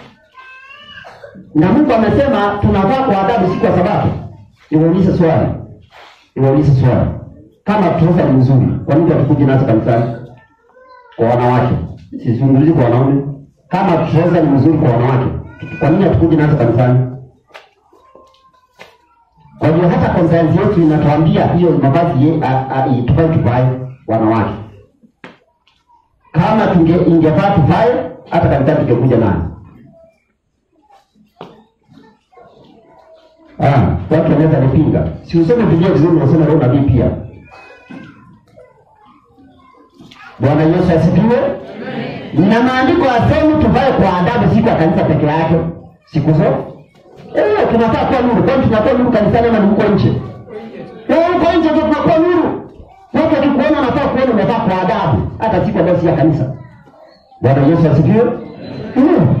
na Mungu amesema tunavaa kwa adabu, si kwa sababu. Niwaulize swali, niwaulize swali, kama trouser ni nzuri, kwa nini hatukuji nazo kanisani kwa wanawake? Sizungumzi kwa wanaume. Kama trouser ni nzuri kwa wanawake, kwa nini hatukuji nazo kanisani? Kwa hiyo hata konsayansi yetu inatuambia hiyo mavazi ye- a- a- tuvae tuvae wanawake. Kama tunge ingefaa tuvae, hata kanisani tungekuja nayo. Ah, watu wanaweza nipinga. Si usome Biblia vizuri, unasema leo nabii pia. Bwana Yesu asifiwe. Na maandiko yasemi tuvae kwa adabu, si kwa kanisa peke yake, siku zote Eh, tunafaa kuwa nuru. Kwani tunakuwa nuru kanisani ama ni huko nje? Eh, huko nje ndio tunakuwa nuru. Watu wakikuona nafaa kuona umevaa kwa adabu, hata siku ambayo si ya kanisa. Bwana Yesu asifiwe. Mm.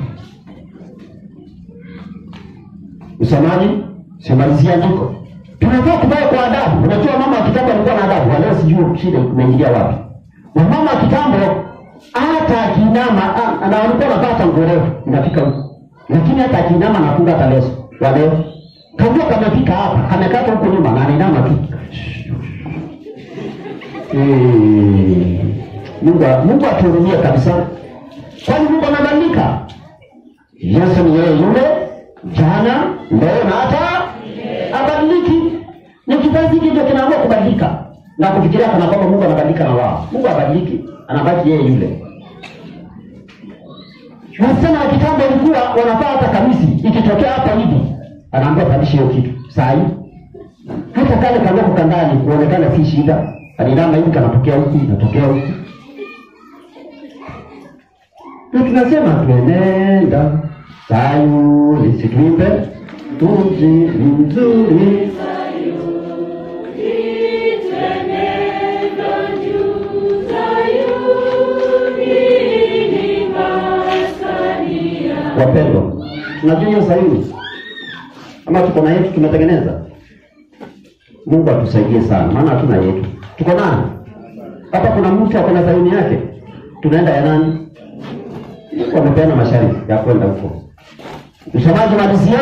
Msomaji, simalizia andiko. Tunafaa kuvaa kwa adabu. Unajua mama wa kitambo alikuwa na adabu, leo sijui shida imeingilia wapi. Na mama wa kitambo hata akinama ah, na alikuwa anavaa hata nguo refu inafika huko. Lakini hata akinama anafunga hata leso. Wa leo. Kajua kamefika hapa, kamekata huko nyuma na anainama tu. Eh, Mungu Mungu atuhurumie kabisa. Kwani Mungu anabadilika? Yesu ni yeye yule jana, leo na hata abadiliki. Ni kizazi hiki ndio kinaamua kubadilika na kufikiria kana kwamba Mungu anabadilika na wao. Mungu habadiliki, anabaki yeye yule. Wasichana wa kitambo walikuwa wanavaa hata kamisi, ikitokea hapa hivi anaambia pandisha hiyo kitu saa hii. Hata kale kanoko kandani kuonekana si shida, alinama hivi kanatokea huku, inatokea huku, na tunasema tuenenda Sayuni, situimbe mji mzuri Wapendwa, tunajua hiyo Sayuni ama tuko na yetu tumetengeneza. Mungu atusaidie sana, maana hatuna yetu. Tuko nani hapa? Kuna mtu ako na Sayuni yake, tunaenda ya nani? Mungu amepeana masharti ya kwenda huko. Msomaji, malizia.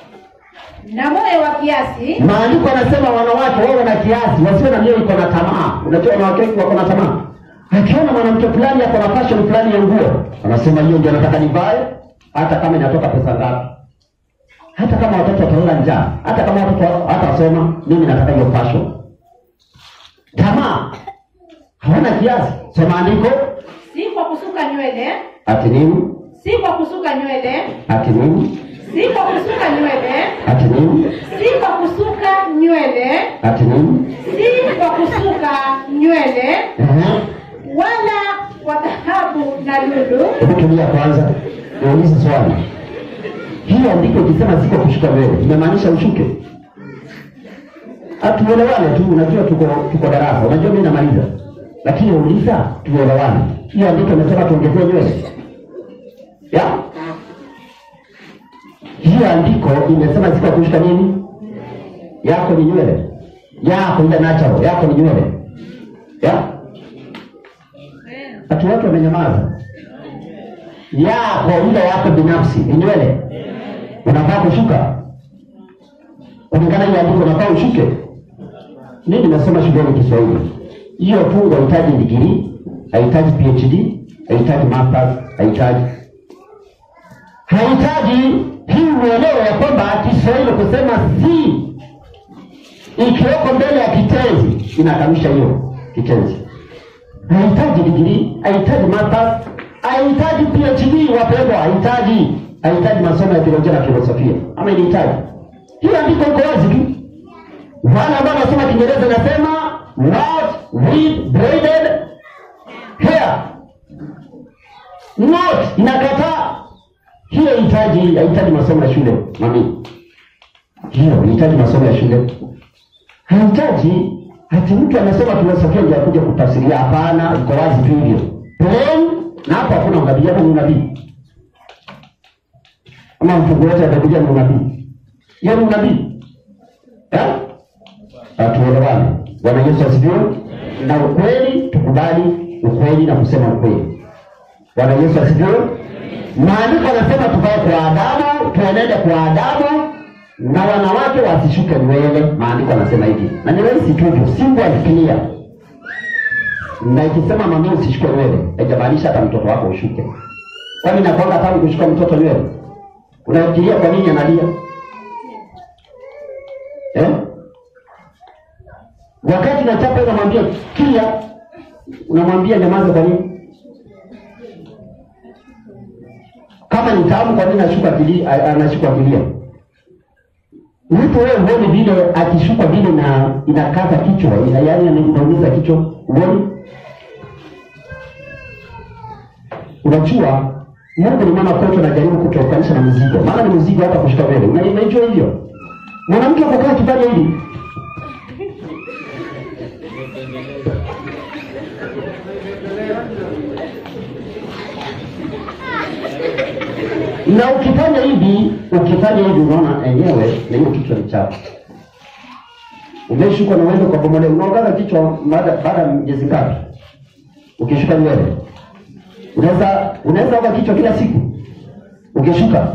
na moyo wa kiasi Maandiko yanasema wanawake wawe na kiasi, wasiwe na mioyo iko na tamaa. tamaa. Unajua wanawake wengi wako na tamaa. Akiona mwanamke fulani ako na fashion fulani ya nguo, anasema hiyo ndio nataka nivae, hata kama inatoka pesa ngapi, hata kama watoto watalala njaa, hata kama watoto hatasoma, mimi nataka hiyo fashion. Tamaa hawana kiasi. Soma andiko si kwa kusuka nywele, ati nini, si kwa kusuka nywele, ati nini, si kwa kusuka nywele, ati nini, si kwa kusuka nywele, ati nini. si kwa kusuka nywele, Ehe. wala kwa dhahabu na lulu, Hebu tulia kwanza, niulize swali. Hiyo andiko ikisema siko kushuka nywele, imemaanisha ushuke? Hatuelewane tu, unajua tuko tuko darasa, unajua mimi namaliza, lakini uliza tuelewane. Hiyo andiko imesema tuongezee nywele ya hiyo andiko imesema siko kushuka nini? Yako ni nywele yako, ile natural yako ni nywele ya watu wote wamenyamaza yako ile yako binafsi ni nywele unafaa kushuka kulingana ile andiko unafaa ushuke mi nimesoma shuleni kiswahili hiyo fungu hahitaji digrii hahitaji phd hahitaji masters hahitaji hahitaji hii uelewe ya kwamba kiswahili kusema si ikiweko mbele ya kitenzi inakanusha hiyo kitenzi hahitaji digrii, hahitaji masters, hahitaji PhD wapendwa, hahitaji hahitaji masomo ya teolojia na filosofia, ama inahitaji hiyo andiko iko wazi tu. Wale ambao wanasoma Kiingereza inasema not with braided hair, not inakataa hiyo. Hahitaji hahitaji masomo ya shule mami, hiyo inahitaji masomo ya shule hahitaji ati mtu amesoma filosofia ndio akuja kutafsiria. Hapana, iko wazi tu hivyo plain, na hapo hakuna unabii. Hapo ni unabii ama mfungu wote wa Biblia ni unabii? Hiyo ni unabii eh? Atuelewane. Bwana Yesu asifiwe. Na ukweli, tukubali ukweli na kusema ukweli. Bwana Yesu asifiwe. Maandiko anasema tukae kwa adabu, tuenende kwa adabu na wanawake wasishuke nywele. Maandiko anasema hivi, na ni rahisi tu hivyo, simple and clear. Na ikisema mami usishuke nywele, haijamaanisha hata mtoto wako ushuke. Kwani nakwanga tangu kushuka mtoto nywele? Unafikiria kwa nini analia eh? Wakati nachapa unamwambia kia, unamwambia nyamaza. Kwa nini? Kama ni tamu, kwa nini anashuka kilia? Anashuka kilia mtu wewe huoni vile akishuka vile na inakaza kichwa ina yaani inaumiza kichwa huoni unajua mungu ni mama kwetu anajaribu kutuokanisha na mzigo maana ni mzigo hata kushuka mbele Una- unaijua hivyo mwanamke kukaa kifanya hivi na ukifanya hivi ukifanya hivi unaona enyewe na hiyo kichwa ni chafu umeshuka na uende kwa bomole unaogaza kichwa baada baada ya miezi ngapi ukishuka nywele unaweza unaweza oga kichwa kila siku ukishuka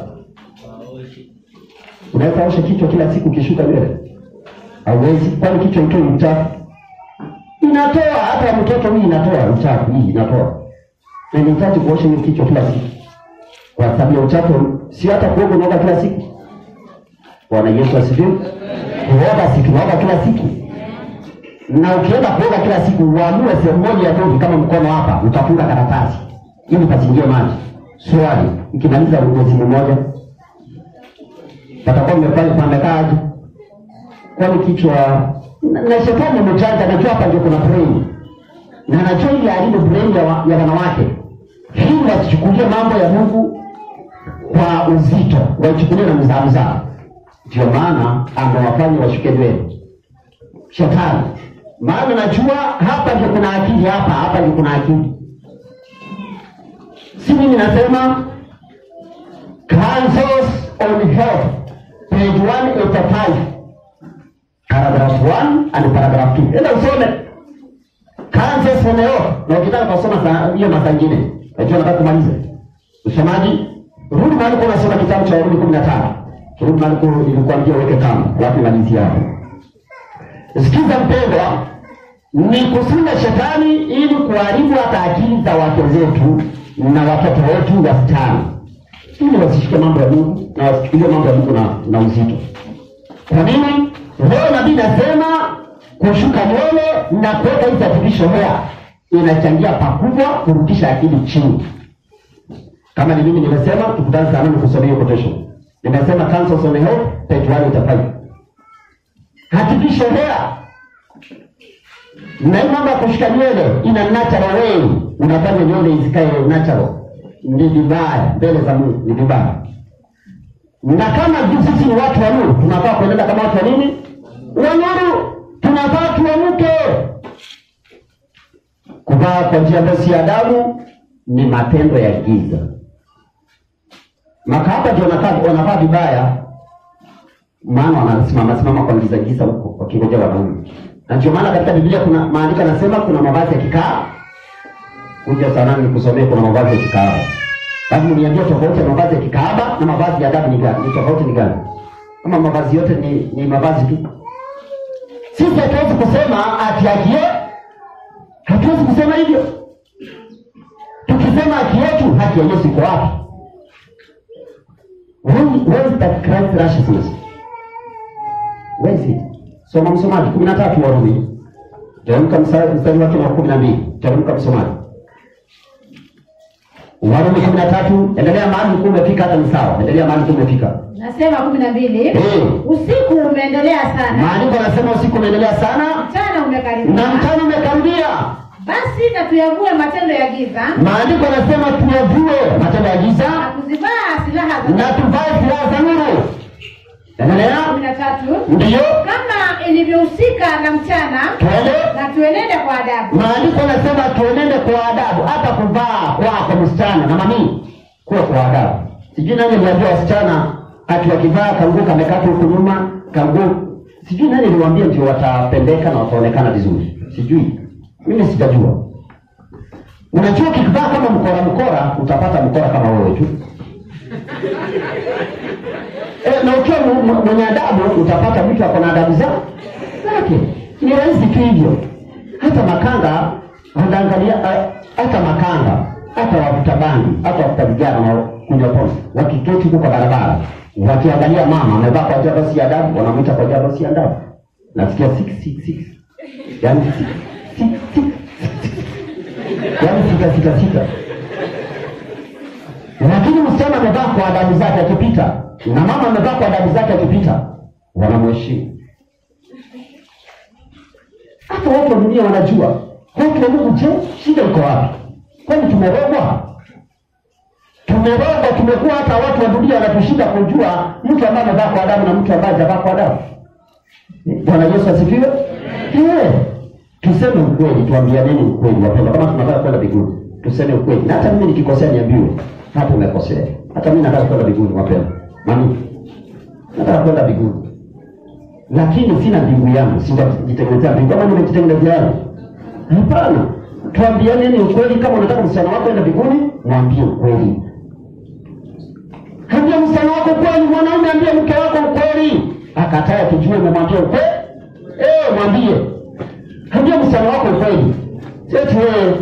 unaweza osha kichwa kila siku ukishuka nywele hauwezi kwani kichwa itoi uchafu inatoa hata ya mtoto hii inatoa uchafu hii inatoa na inahitaji kuosha hiyo kichwa kila siku kwa sababu ya uchafu, si hata kuoga unaoga kila siku. Bwana Yesu asifiwe. Kuoga si tunaoga kila siku, na ukienda kuoga kila siku uamue sehemu moja ya tovi kama mkono hapa, utafunga karatasi ili pasiingie maji. Swali, ikimaliza mwezi mmoja patakuwa mmefanya pamekaaje? Kwani kichwa na, na shetani mjanja anajua hapa ndio kuna brain na anajua ile alindo brain ya, wa, ya wanawake hii wasichukulie mambo ya Mungu kwa uzito, waichukulie na mzaa mzaa. Ndio maana amewafanya washuke nywele shetani, maana najua hapa ndio kuna akili, hapa hapa ndio kuna akili. Si mimi nasema Councils on Health page 185 paragraph 1 and paragraph 2. Enda usome Councils on Health, na ukitaka kusoma saa- hiyo masaa ingine Najua nataka kumaliza usomaji. Rudi mahali kwa unasoma kitabu cha Warumi kumi na tano. Rudi mahali kwa nilikuambia uweke kama, alafu nimalizie hapo. Sikiza mpendwa, ni kushinda shetani ili kuharibu hata akili za wake zetu na watoto wetu wasichana, ili wasishike mambo ya Mungu na wasichukulie mambo ya Mungu na, na uzito. Kwa nini? Leo nabii nasema kushuka nywele na kuweka hizi artificial hair inachangia pakubwa kurudisha akili chini. Kama ni mimi nimesema, tukutane saa nane kusomea hiyo quotation. Nimesema Councils on Health page 1 itafanya artificial hair na hii mambo ya kushika nywele ina natural way, unafanya nywele zikae natural, ni vibaya mbele za Mungu, ni vibaya. Na kama juu sisi ni watu wa nuru, tunafaa kuenenda kama watu wa nini? Wa nuru. Tunafaa tuamke. Kuvaa kwa njia ambayo si adabu ni matendo ya giza. Makahaba ndio wanakaa wanavaa vibaya, maana wanasimama simama kwa giza giza huko wakingojea wanaume na ndio maana katika Biblia kuna maandiko yanasema kuna mavazi ya kikaa. Kuja sana nikusomee, kuna mavazi ya kikaaba. Lazima niambie tofauti ya mavazi ya kikaaba na mavazi ya adabu ni gani? Ni tofauti ni gani? Kama mavazi yote ni, ni mavazi tu. Sisi hatuwezi kusema ati akie, hatuwezi kusema hivyo. Tukisema haki yetu, haki ya Yesu iko wapi? Where, where is that Christ righteousness? Where is it? Soma msomaji kumi na tatu Warumi, teremka mstari mstari wake wa kumi na mbili. Teremka msomaji, Warumi kumi na tatu. Endelea mahali ulikuwa umefika, hata ni sawa. Endelea mahali ulikuwa umefika. Nasema kumi na mbili. Eh. Usiku umeendelea sana, Maandiko yanasema usiku unaendelea sana mchana umekaribia. na mchana umekaribia. Basi na tuyavue matendo ya giza Maandiko yanasema tuyavue matendo ya na giza kuzivaa silaha za na tuvae silaha za nuru. Endelea. kumi na tatu. Ndiyo, Kama ilivyohusika na mchana, twende. na tuenende kwa adabu, Maandiko yanasema tuenende kwa adabu, hata kuvaa kwako msichana na mami kuwa kwa adabu. Sijui nani aliambia wasichana ati wakivaa kanguo kamekata huku nyuma, kanguo sijui nani aliwaambia ndio watapendeka na wataonekana vizuri, sijui mimi sijajua. Unajua, ukivaa kama mkora mkora utapata mkora kama wewe tu e, na ukiwa mu- mu- mwenye adabu utapata mtu ako na adabu za- zake. Ni rahisi tu hivyo. Hata makanga wanaangalia, ah, hata makanga, hata wavuta bangi, hata wavuta vijana na kunywa pombe, wakiketi huko kwa barabara, wakiangalia mama amevaa kwa jaba si adabu, wanamwita kwa jaba si adabu. Nasikia six six six, yani six six six, yani sita sita sita lakini msichana amevaa kwa adabu zake akipita na mama amevaa kwa adabu zake akipita, wanamheshimu. Hata watu wa dunia wanajua. Watu wa Mungu, je, shida iko wapi? Kwani tumerogwa? Tumerogwa, tumekuwa hata watu wa dunia wanatushinda kujua mtu ambaye amevaa kwa adabu na mtu ambaye hajavaa kwa adabu. Bwana Yesu asifiwe. Eh, tuseme ukweli, tuambianeni ukweli wapendwa, kama tunataka kwenda mbinguni, tuseme ukweli. Na hata mimi nikikosea niambiwe, hapo umekosea. Hata mimi nataka kwenda mbinguni wapendwa. Mami, nataka kwenda mbinguni, lakini sina mbingu yangu, sijajitengenezea mbingu. Kama nimejitengenezea yangu, hapana. Tuambianeni ukweli. Kama unataka msichana wako enda mbinguni, mwambie ukweli. Ambia msichana wako ukweli, mwanaume ambie mke wako ukweli. Akatae tujue umemwambia ukweli. Eh, mwambie. Ambia msichana wako ukweli. Seti wewe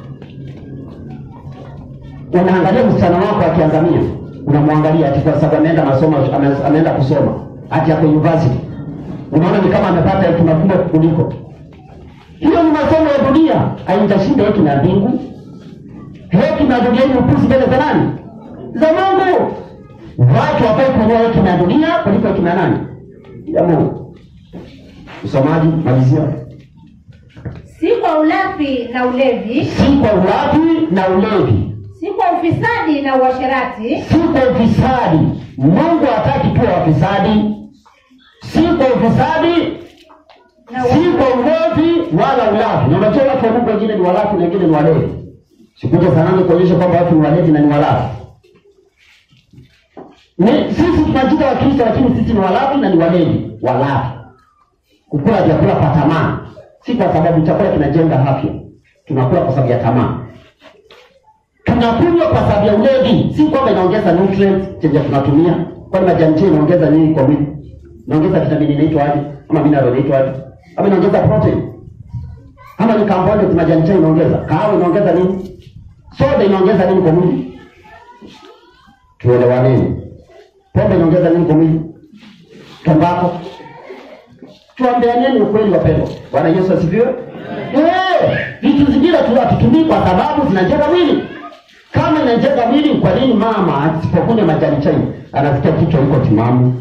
unaangalia msichana wako akiangamia, unamwangalia ati kwa sababu ameenda masomo, ame- ameenda kusoma ati ako university, unaona ni kama amepata hekima kubwa kuliko hiyo. Ni masomo ya dunia, haitashinda hekima ya mbingu. Hekima ya dunia ni upuzi mbele za nani? Za Mungu. Watu wafai kununua hekima ya dunia kuliko hekima ya nani? Ya Mungu. Msomaji, malizia. si kwa ulafi na ulevi, Si kwa ulafi na ulevi, si kwa ufisadi na uasherati, si kwa ufisadi. Mungu hataki tuwe wafisadi, si kwa ufisadi, na si wa- kwa ulevi wala ulafi. Na unajua watu wa Mungu wengine ni walafi na wengine ni walevi. Sikuja sanani kuonyesha kwamba watu ni walevi na ni walafi. Ni sisi tunajiita Wakristo, lakini sisi ni walafi na ni walevi, walafi. Kukula vyakula kwa tamaa, si kwa sababu chakula kinajenga afya. Tunakula kwa sababu ya tamaa. Tunakunywa kwa sababu ya ulevi, si kwamba inaongeza nutrients chenye tunatumia. Kwani majani chai inaongeza nini kwa mwili? Inaongeza vitamini inaitwa aje? Ama mineral inaitwa aje? Ama inaongeza protein? Kama ni kambonde majani chai inaongeza, kahawa inaongeza nini? Soda inaongeza nini kwa mwili? Tuelewaneni. Pombe inaongeza nini kwa mwili? Tumbako. Tuambianeni ukweli wapendwa. Bwana Yesu asifiwe. Eh, vitu zingine tu hatutumii kwa sababu zinajenga mwili. Kama inajenga mwili, kwa nini mama asipokunywa majani chai anasikia kichwa iko timamu?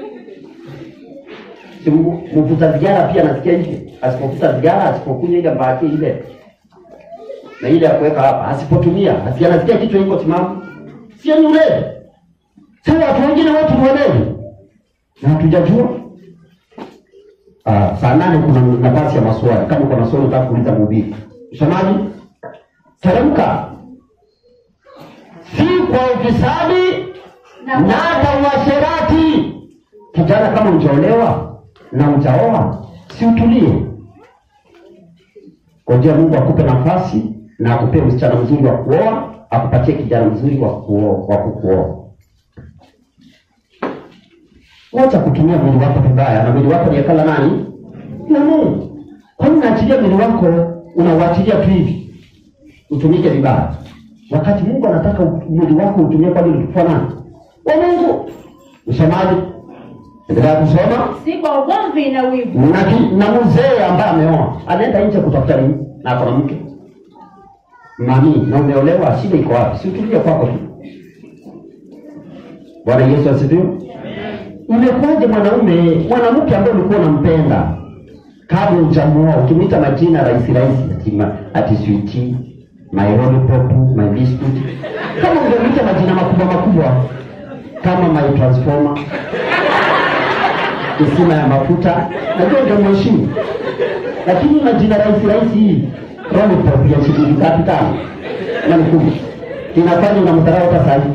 Si mu- mvuta sigara pia anasikia hivi, asipovuta sigara, asipokunywa ile mbaki ile na ile ya kuweka hapa, asipotumia asi anasikia kichwa iko timamu, sio ni ulevi? Sasa watu wengine wetu ni walevi na hatujajua. Ah, saa nane kuna nafasi ya maswali. Kama uko na swali unataka kuuliza mhubiri, msomaji, teremka. Si kwa ufisadi Na na hata uasherati. Kijana, kama ujaolewa na ujaoa, si utulie, ngojea Mungu akupe nafasi na akupe msichana mzuri wa kuoa, akupatie kijana mzuri wa kuoa, wa kukuoa. Wacha kutumia mwili wako vibaya, na mwili wako ni hekala nani? Na Mungu. Kwa nini unaachilia mwili wako unauachilia tu hivi utumike vibaya, wakati Mungu anataka u- mwili wako utumie kwa ajili ya utukufu wa nani? Wa Mungu. Msomaji, endelea kusoma. si kwa ugomvi na wivu Na, ki- na mzee ambaye ameoa anaenda nje kutafuta nini na ako na mke mami, na umeolewa, shida iko wapi? Si utulie kwako tu. Bwana Yesu asifiwe. Imekuwaje mwanaume mwanamke ambaye ulikuwa unampenda kabla hujamuoa, ukimwita majina rahisi rahisi, ati ma- ati sweetie, my lollipop, my biscuit, kama ungemwita majina makubwa makubwa kama my transformer kisima ya mafuta, najua ungemheshimu, lakini majina rahisi rahisi hii lollipop ya shilingi ngapi? Tano na mkubwa inafanya unamdharau hata sahihi.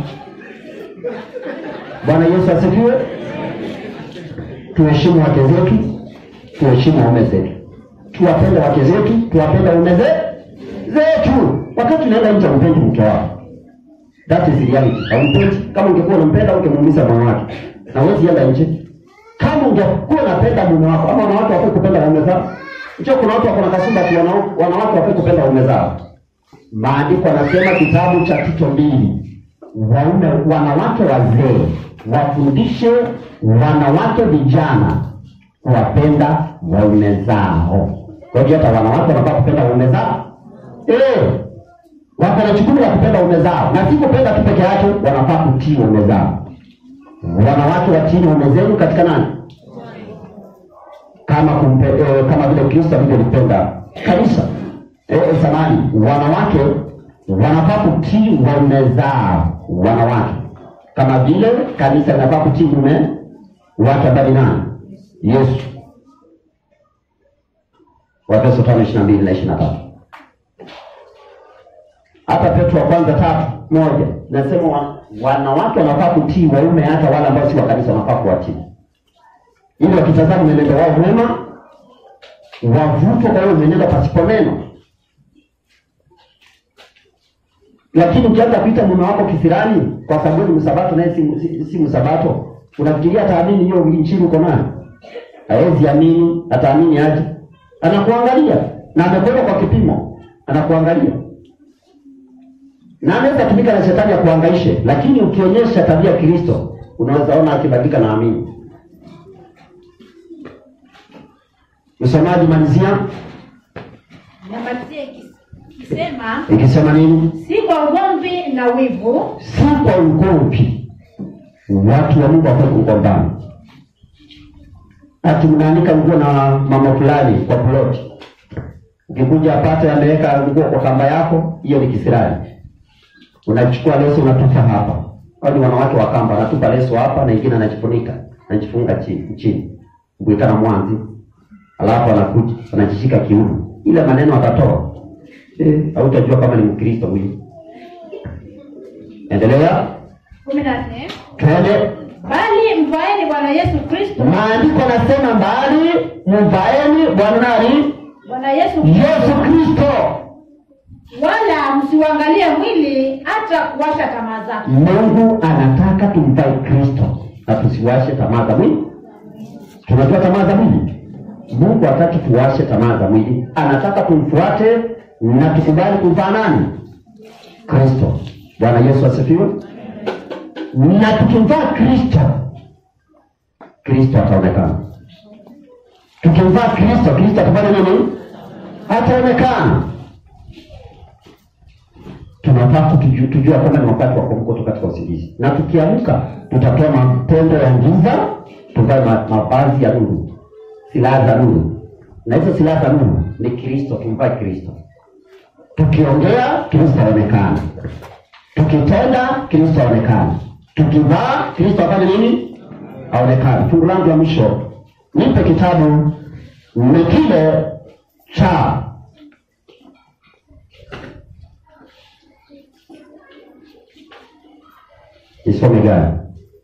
Bwana Yesu asifiwe. Tuheshimu wake zetu, tuheshimu waume zetu, tuwapende wake zetu, tuwapende waume ze- zetu. Wakati unaenda nje, umpendi mke wako, that is reality. Haumpendi. Kama ungekuwa unampenda, ungemuumiza moyo wake, na huwezi enda nje. Kama ungekuwa unapenda mume wako, ama wanawake wafai kupenda waume zao. Unajua kuna watu wako na kasumba ati wana- wanawake wafai kupenda waume zao. Maandiko anasema kitabu cha Tito mbili, waume wanawake wazee wafundishe wanawake vijana kuwapenda waume zao. Kwa hivyo hata wanawake wanafaa kupenda waume zao eh, wako na jukumu la kupenda waume zao, na si kupenda tu peke yake, wanafaa kutii waume zao. Wanawake watiini waume zenu katika nani? kama kumpe, eh, kama vile Kristo alivyolipenda kanisa. Eh, eh, samani, wanawake wanafaa kutii waume zao, wanawake kama vile kanisa linafaa kutii mume wake ambaye ni nani? Yesu. Waefeso tano ishirini na mbili na ishirini na tatu. Hata Petro wa kwanza tatu moja nasema wa, wanawake wanafaa kutii waume, hata wale ambao si wa kanisa wanafaa kuwatii ili wakitazama mwenendo wao mwema wavutwe kwa hiyo mwenendo pasipo neno. Lakini ukianza kuita mume wako kisirani kwa sababu ni msabato naye si, si, si msabato, unafikiria ataamini hiyo injili uko nayo? Hawezi amini, ataamini aje? Anakuangalia na amekwenda kwa kipimo, anakuangalia na anaweza tumika na shetani akuangaishe, lakini ukionyesha tabia ya Kristo unaweza ona akibadilika na amini. Msomaji, malizia namalizia ikis- ikisema ikisema nini? si kwa ugomvi na wivu Si kwa ugomvi. Watu wa Mungu wafai kugombana, ati mnaandika nguo na mama fulani kwa ploti, ukikuja apate ameweka nguo kwa kamba yako, hiyo ni kisirani. Unachukua leso unatupa hapa, au ni wanawake wa kamba, anatupa leso hapa na ingine anajifunika anajifunga chini chini, kuitana mwanzi, alafu anakuja anajishika kiuno, ile maneno atatoa eh, hautajua kama ni Mkristo huyu. Endelea, kumi na nne twende. bali mvaeni bwana yesu kristo Maandiko nasema mbali mvaeni Bwana nani? bwana yesu Yesu Kristo. wala msiuangalie mwili hata kuwasha tamaa zake Mungu anataka tumvae Kristo na tusiwashe tamaa za mwili. Tunajua tamaa za mwili, Mungu hataki tuwashe tamaa za mwili, anataka tumfuate na tukubali kumfaa nani? Kristo. Bwana Yesu asifiwe. Na tukimvaa Kristo, Kristo ataonekana. Tukimvaa Kristo, Kristo atafanya nini? Ataonekana. Tunataka tujue tujue kwamba ni wakati wa kuamka kutoka katika usingizi, na tukiamka tutatoa matendo ya giza, tuvae ma- mavazi ya nuru, silaha za nuru, na hizo silaha za nuru ni Kristo. Tumvae Kristo. Tukiongea Kristo aonekana, tukitenda Kristo aonekana, tukivaa Kristo afanye nini? Aonekane. Fungu langu la mwisho, nipe kitabu ni kile cha Nisome gani?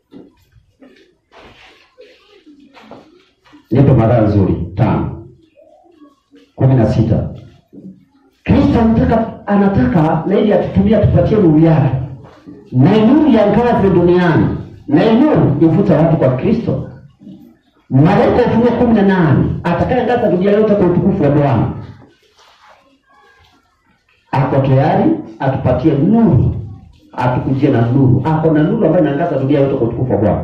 Nipe mada nzuri tano kumi na sita. Kristo anataka anataka na ili atutumie atupatie nuru yake, na nuru iangaze duniani, na nuru ivuta watu kwa Kristo. Malaika wa Ufunuo kumi na nane atakayeangaza dunia yote kwa utukufu wa Bwana ako tayari atupatie nuru, atukujie na nuru. Ako na nuru ambayo inaangaza dunia yote kwa utukufu wa Bwana.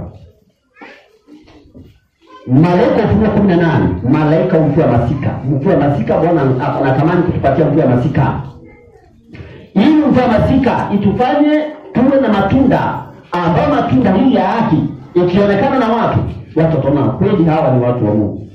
Malaika wa Ufunuo kumi na nane malaika wa mvua ya masika. Mvua ya masika, Bwana anatamani kutupatia mvua ya masika, ili mvua ya masika itufanye tuwe na matunda, ambayo matunda hii ya haki ikionekana na watu, watu wataona kweli hawa ni watu wa Mungu.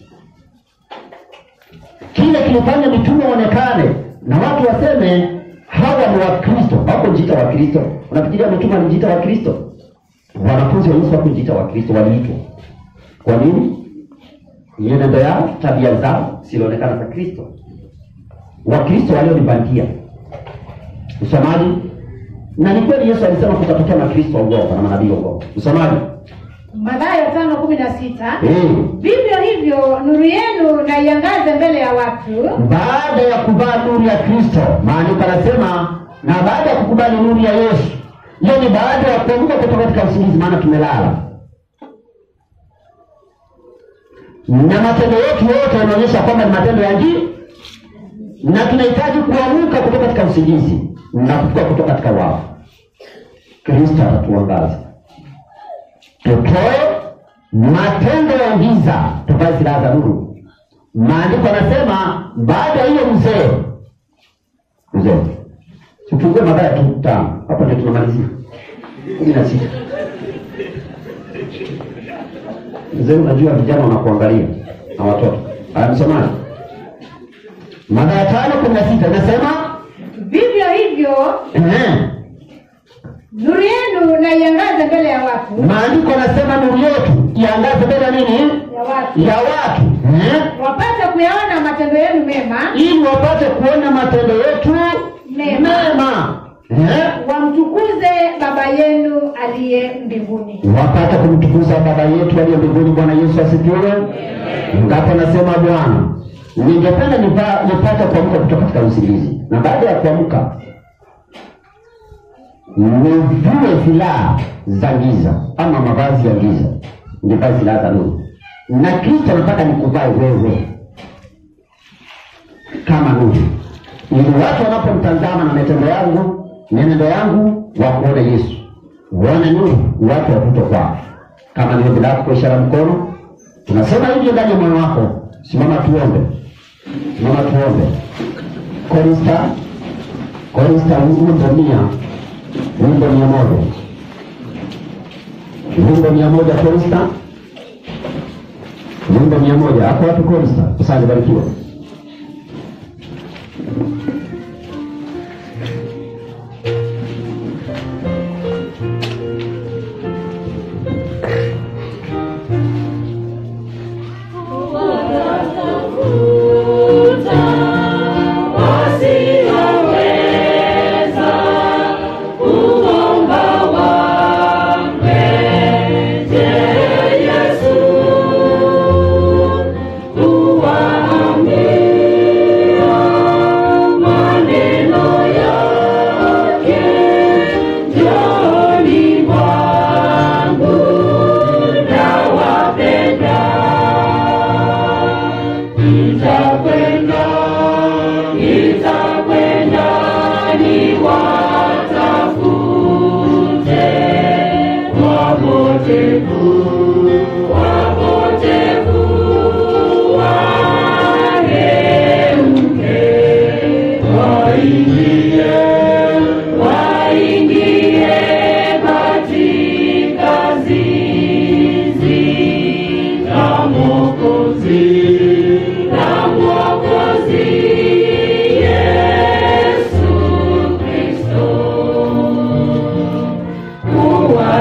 Kile kilifanya mitume waonekane na watu waseme hawa ni Wakristo, hawakujiita Wakristo. Unafikiria mitume alijiita Wakristo? Wanafunzi wa Yesu hawakujiita Wakristo, waliitwa. Kwa nini? Mienendo yao, tabia zao zilionekana za Kristo. Wakristo walio ni bandia. Msomaji, na ni kweli Yesu alisema kutatokea makristo waongo na manabii waongo. Msomaji, Mathayo tano kumi na sita eh, vivyo hivyo nuru yenu na iangaze mbele ya watu baada ya kuvaa nuru ya Kristo, maandiko anasema na baada ya kukubali nuru ya Yesu, hiyo ni baada ya kuamka kutoka katika usingizi, maana tumelala na matendo yetu yote yanaonyesha kwamba ni matendo ya nji na tunahitaji kuamka kutoka katika usingizi na kutoka kutoka katika wafu. Kristo atatuangaza, tutoe matendo ya giza, tuvae silaha za nuru. Maandiko anasema baada ya hiyo mzee mzee, tufungue Mathayo tu tano, hapo ndio tunamalizia kumi na sita. Mzee, unajua vijana wanakuangalia na watoto. Haya, msomaji, Mathayo tano kumi na sita inasema vivyo hivyo ehe, nuru yenu na iangaze mbele ya watu maandiko anasema nuru yetu iangaze mbele ya nini? ya watu Ya watu ehe, wapate kuyaona matendo yenu mema ili wapate kuona matendo yetu Mema. mema ehe, wamtukuze baba yenu aliye mbinguni wapate kumtukuza baba yetu aliye mbinguni. Bwana Yesu asifiwe. Ngapo nasema Bwana, ningependa nipa- nipate kuamka kutoka katika usingizi, na baada ya kuamka nivue silaha za giza ama mavazi ya giza, nivae silaha za nuru, na Kristo anataka nikuvae wewe kama nuru, ili watu wanapomtazama na matendo yangu, mienendo yangu, wakuone Yesu, uone nuru, watu wavute kwako. Kama ni ombi lako kwa ishara ya mkono, tunasema hivyo ndani ya moyo wako. Simama tuombe, simama tuombe. Korista, korista, wimbo mia, wimbo mia moja, wimbo mia moja, korista, wimbo mia moja. Hapo wapi korista? Asante, barikiwa. Yesu, uwaambie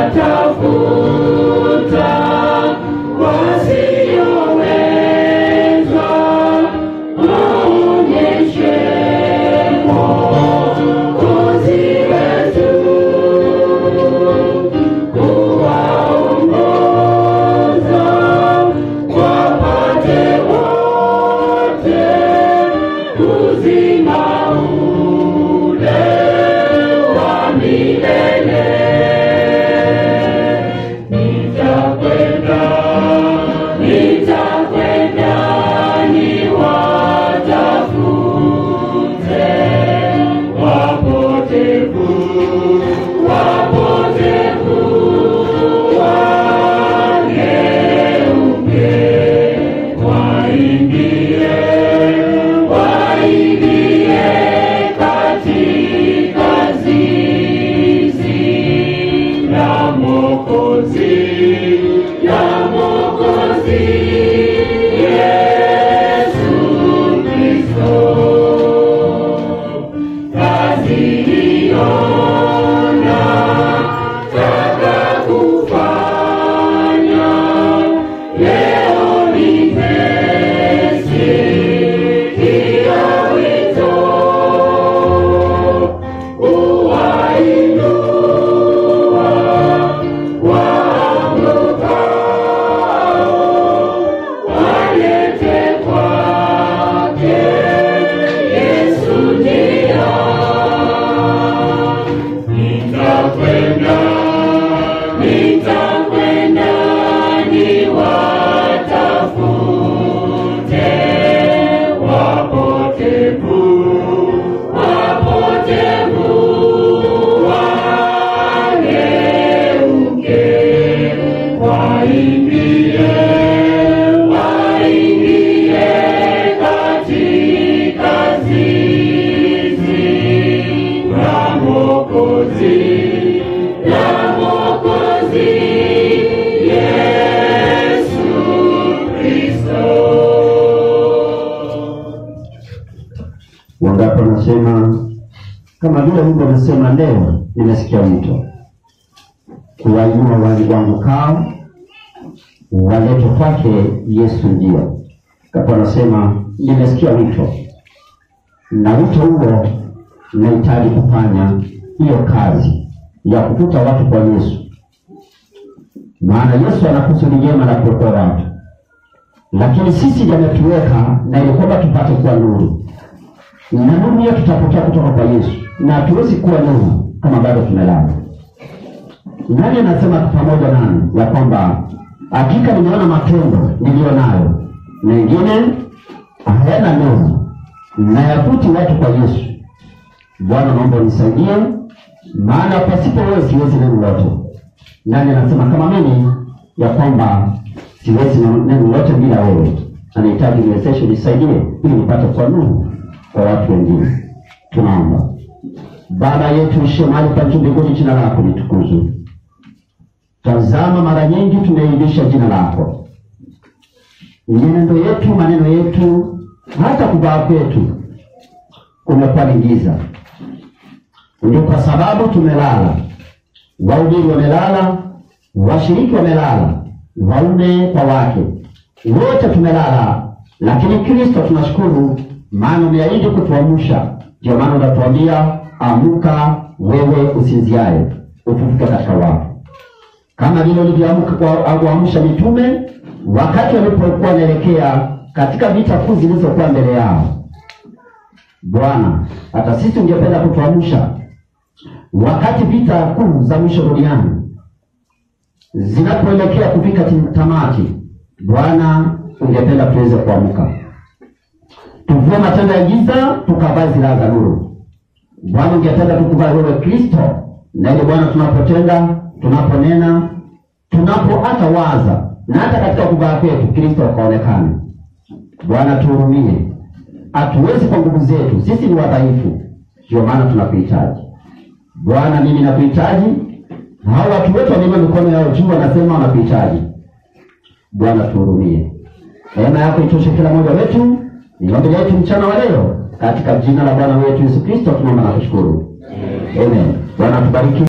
Wangapi wanasema kama vile Mungu amesema, leo nimesikia wito kuwainua waangukao walete kwake Yesu. Ndio kapo anasema nimesikia wito, na wito huo nahitaji kufanya hiyo kazi ya kukuta watu kwa Yesu, maana Yesu ana kusudi jema la kuokoa watu, lakini sisi ndiye ametuweka na ili kwamba tupate kuwa nuru na nuru hiyo tutapokea kutoka kwa Yesu, na hatuwezi kuwa nuru kama bado tumelala. Nani anasema pamoja nami ya kwamba hakika nimeona matendo niliyo nayo mengine hayana nuru na yavuti watu kwa Yesu. Bwana, naomba unisaidie, maana pasipo wewe siwezi neno lote. Nani anasema kama mimi ya kwamba siwezi neno lote bila wewe? Anahitaji niwezeshe, nisaidie ili nipate kuwa nuru kwa watu wengine. Tunaomba. Baba yetu uishie mahali pa juu mbinguni, jina lako litukuzwe. Tazama, mara nyingi tumeilisha jina lako, mienendo yetu, maneno yetu, hata kuvaa kwetu kumekuwa ni giza. Ndio kwa sababu tumelala, wahubiri wamelala, washiriki wamelala, waume kwa wake, wote tumelala, lakini Kristo tunashukuru maana umeahidi kutuamsha. Ndio maana unatuambia amuka, wewe usinziaye, ufufuke katika wafu, kama vile ulivyoamka kuamsha mitume wakati walipokuwa wanaelekea katika vita kuu zilizokuwa mbele yao. Bwana, hata sisi ungependa kutuamsha wakati vita kuu za mwisho duniani zinapoelekea kufika tamati. Bwana, ungependa tuweze kuamka tuvue matendo ya giza tukavae silaha za nuru. Bwana, ungependa tukuvae wewe Kristo, na ile Bwana, tunapotenda tunaponena, tunapo hata waza na hata katika kuvaa kwetu Kristo akaonekane. Bwana, tuhurumie, hatuwezi kwa nguvu zetu, sisi ni wadhaifu, ndio maana tunakuhitaji Bwana. Mimi nakuhitaji, hao watu wetu wameinua mikono yao juu, wanasema wanakuhitaji Bwana, tuhurumie. Neema yako itoshe kila mmoja wetu ni ombi letu mchana wa leo katika jina la Bwana wetu Yesu Kristo tunaomba na kushukuru. Amen. Bwana tubariki.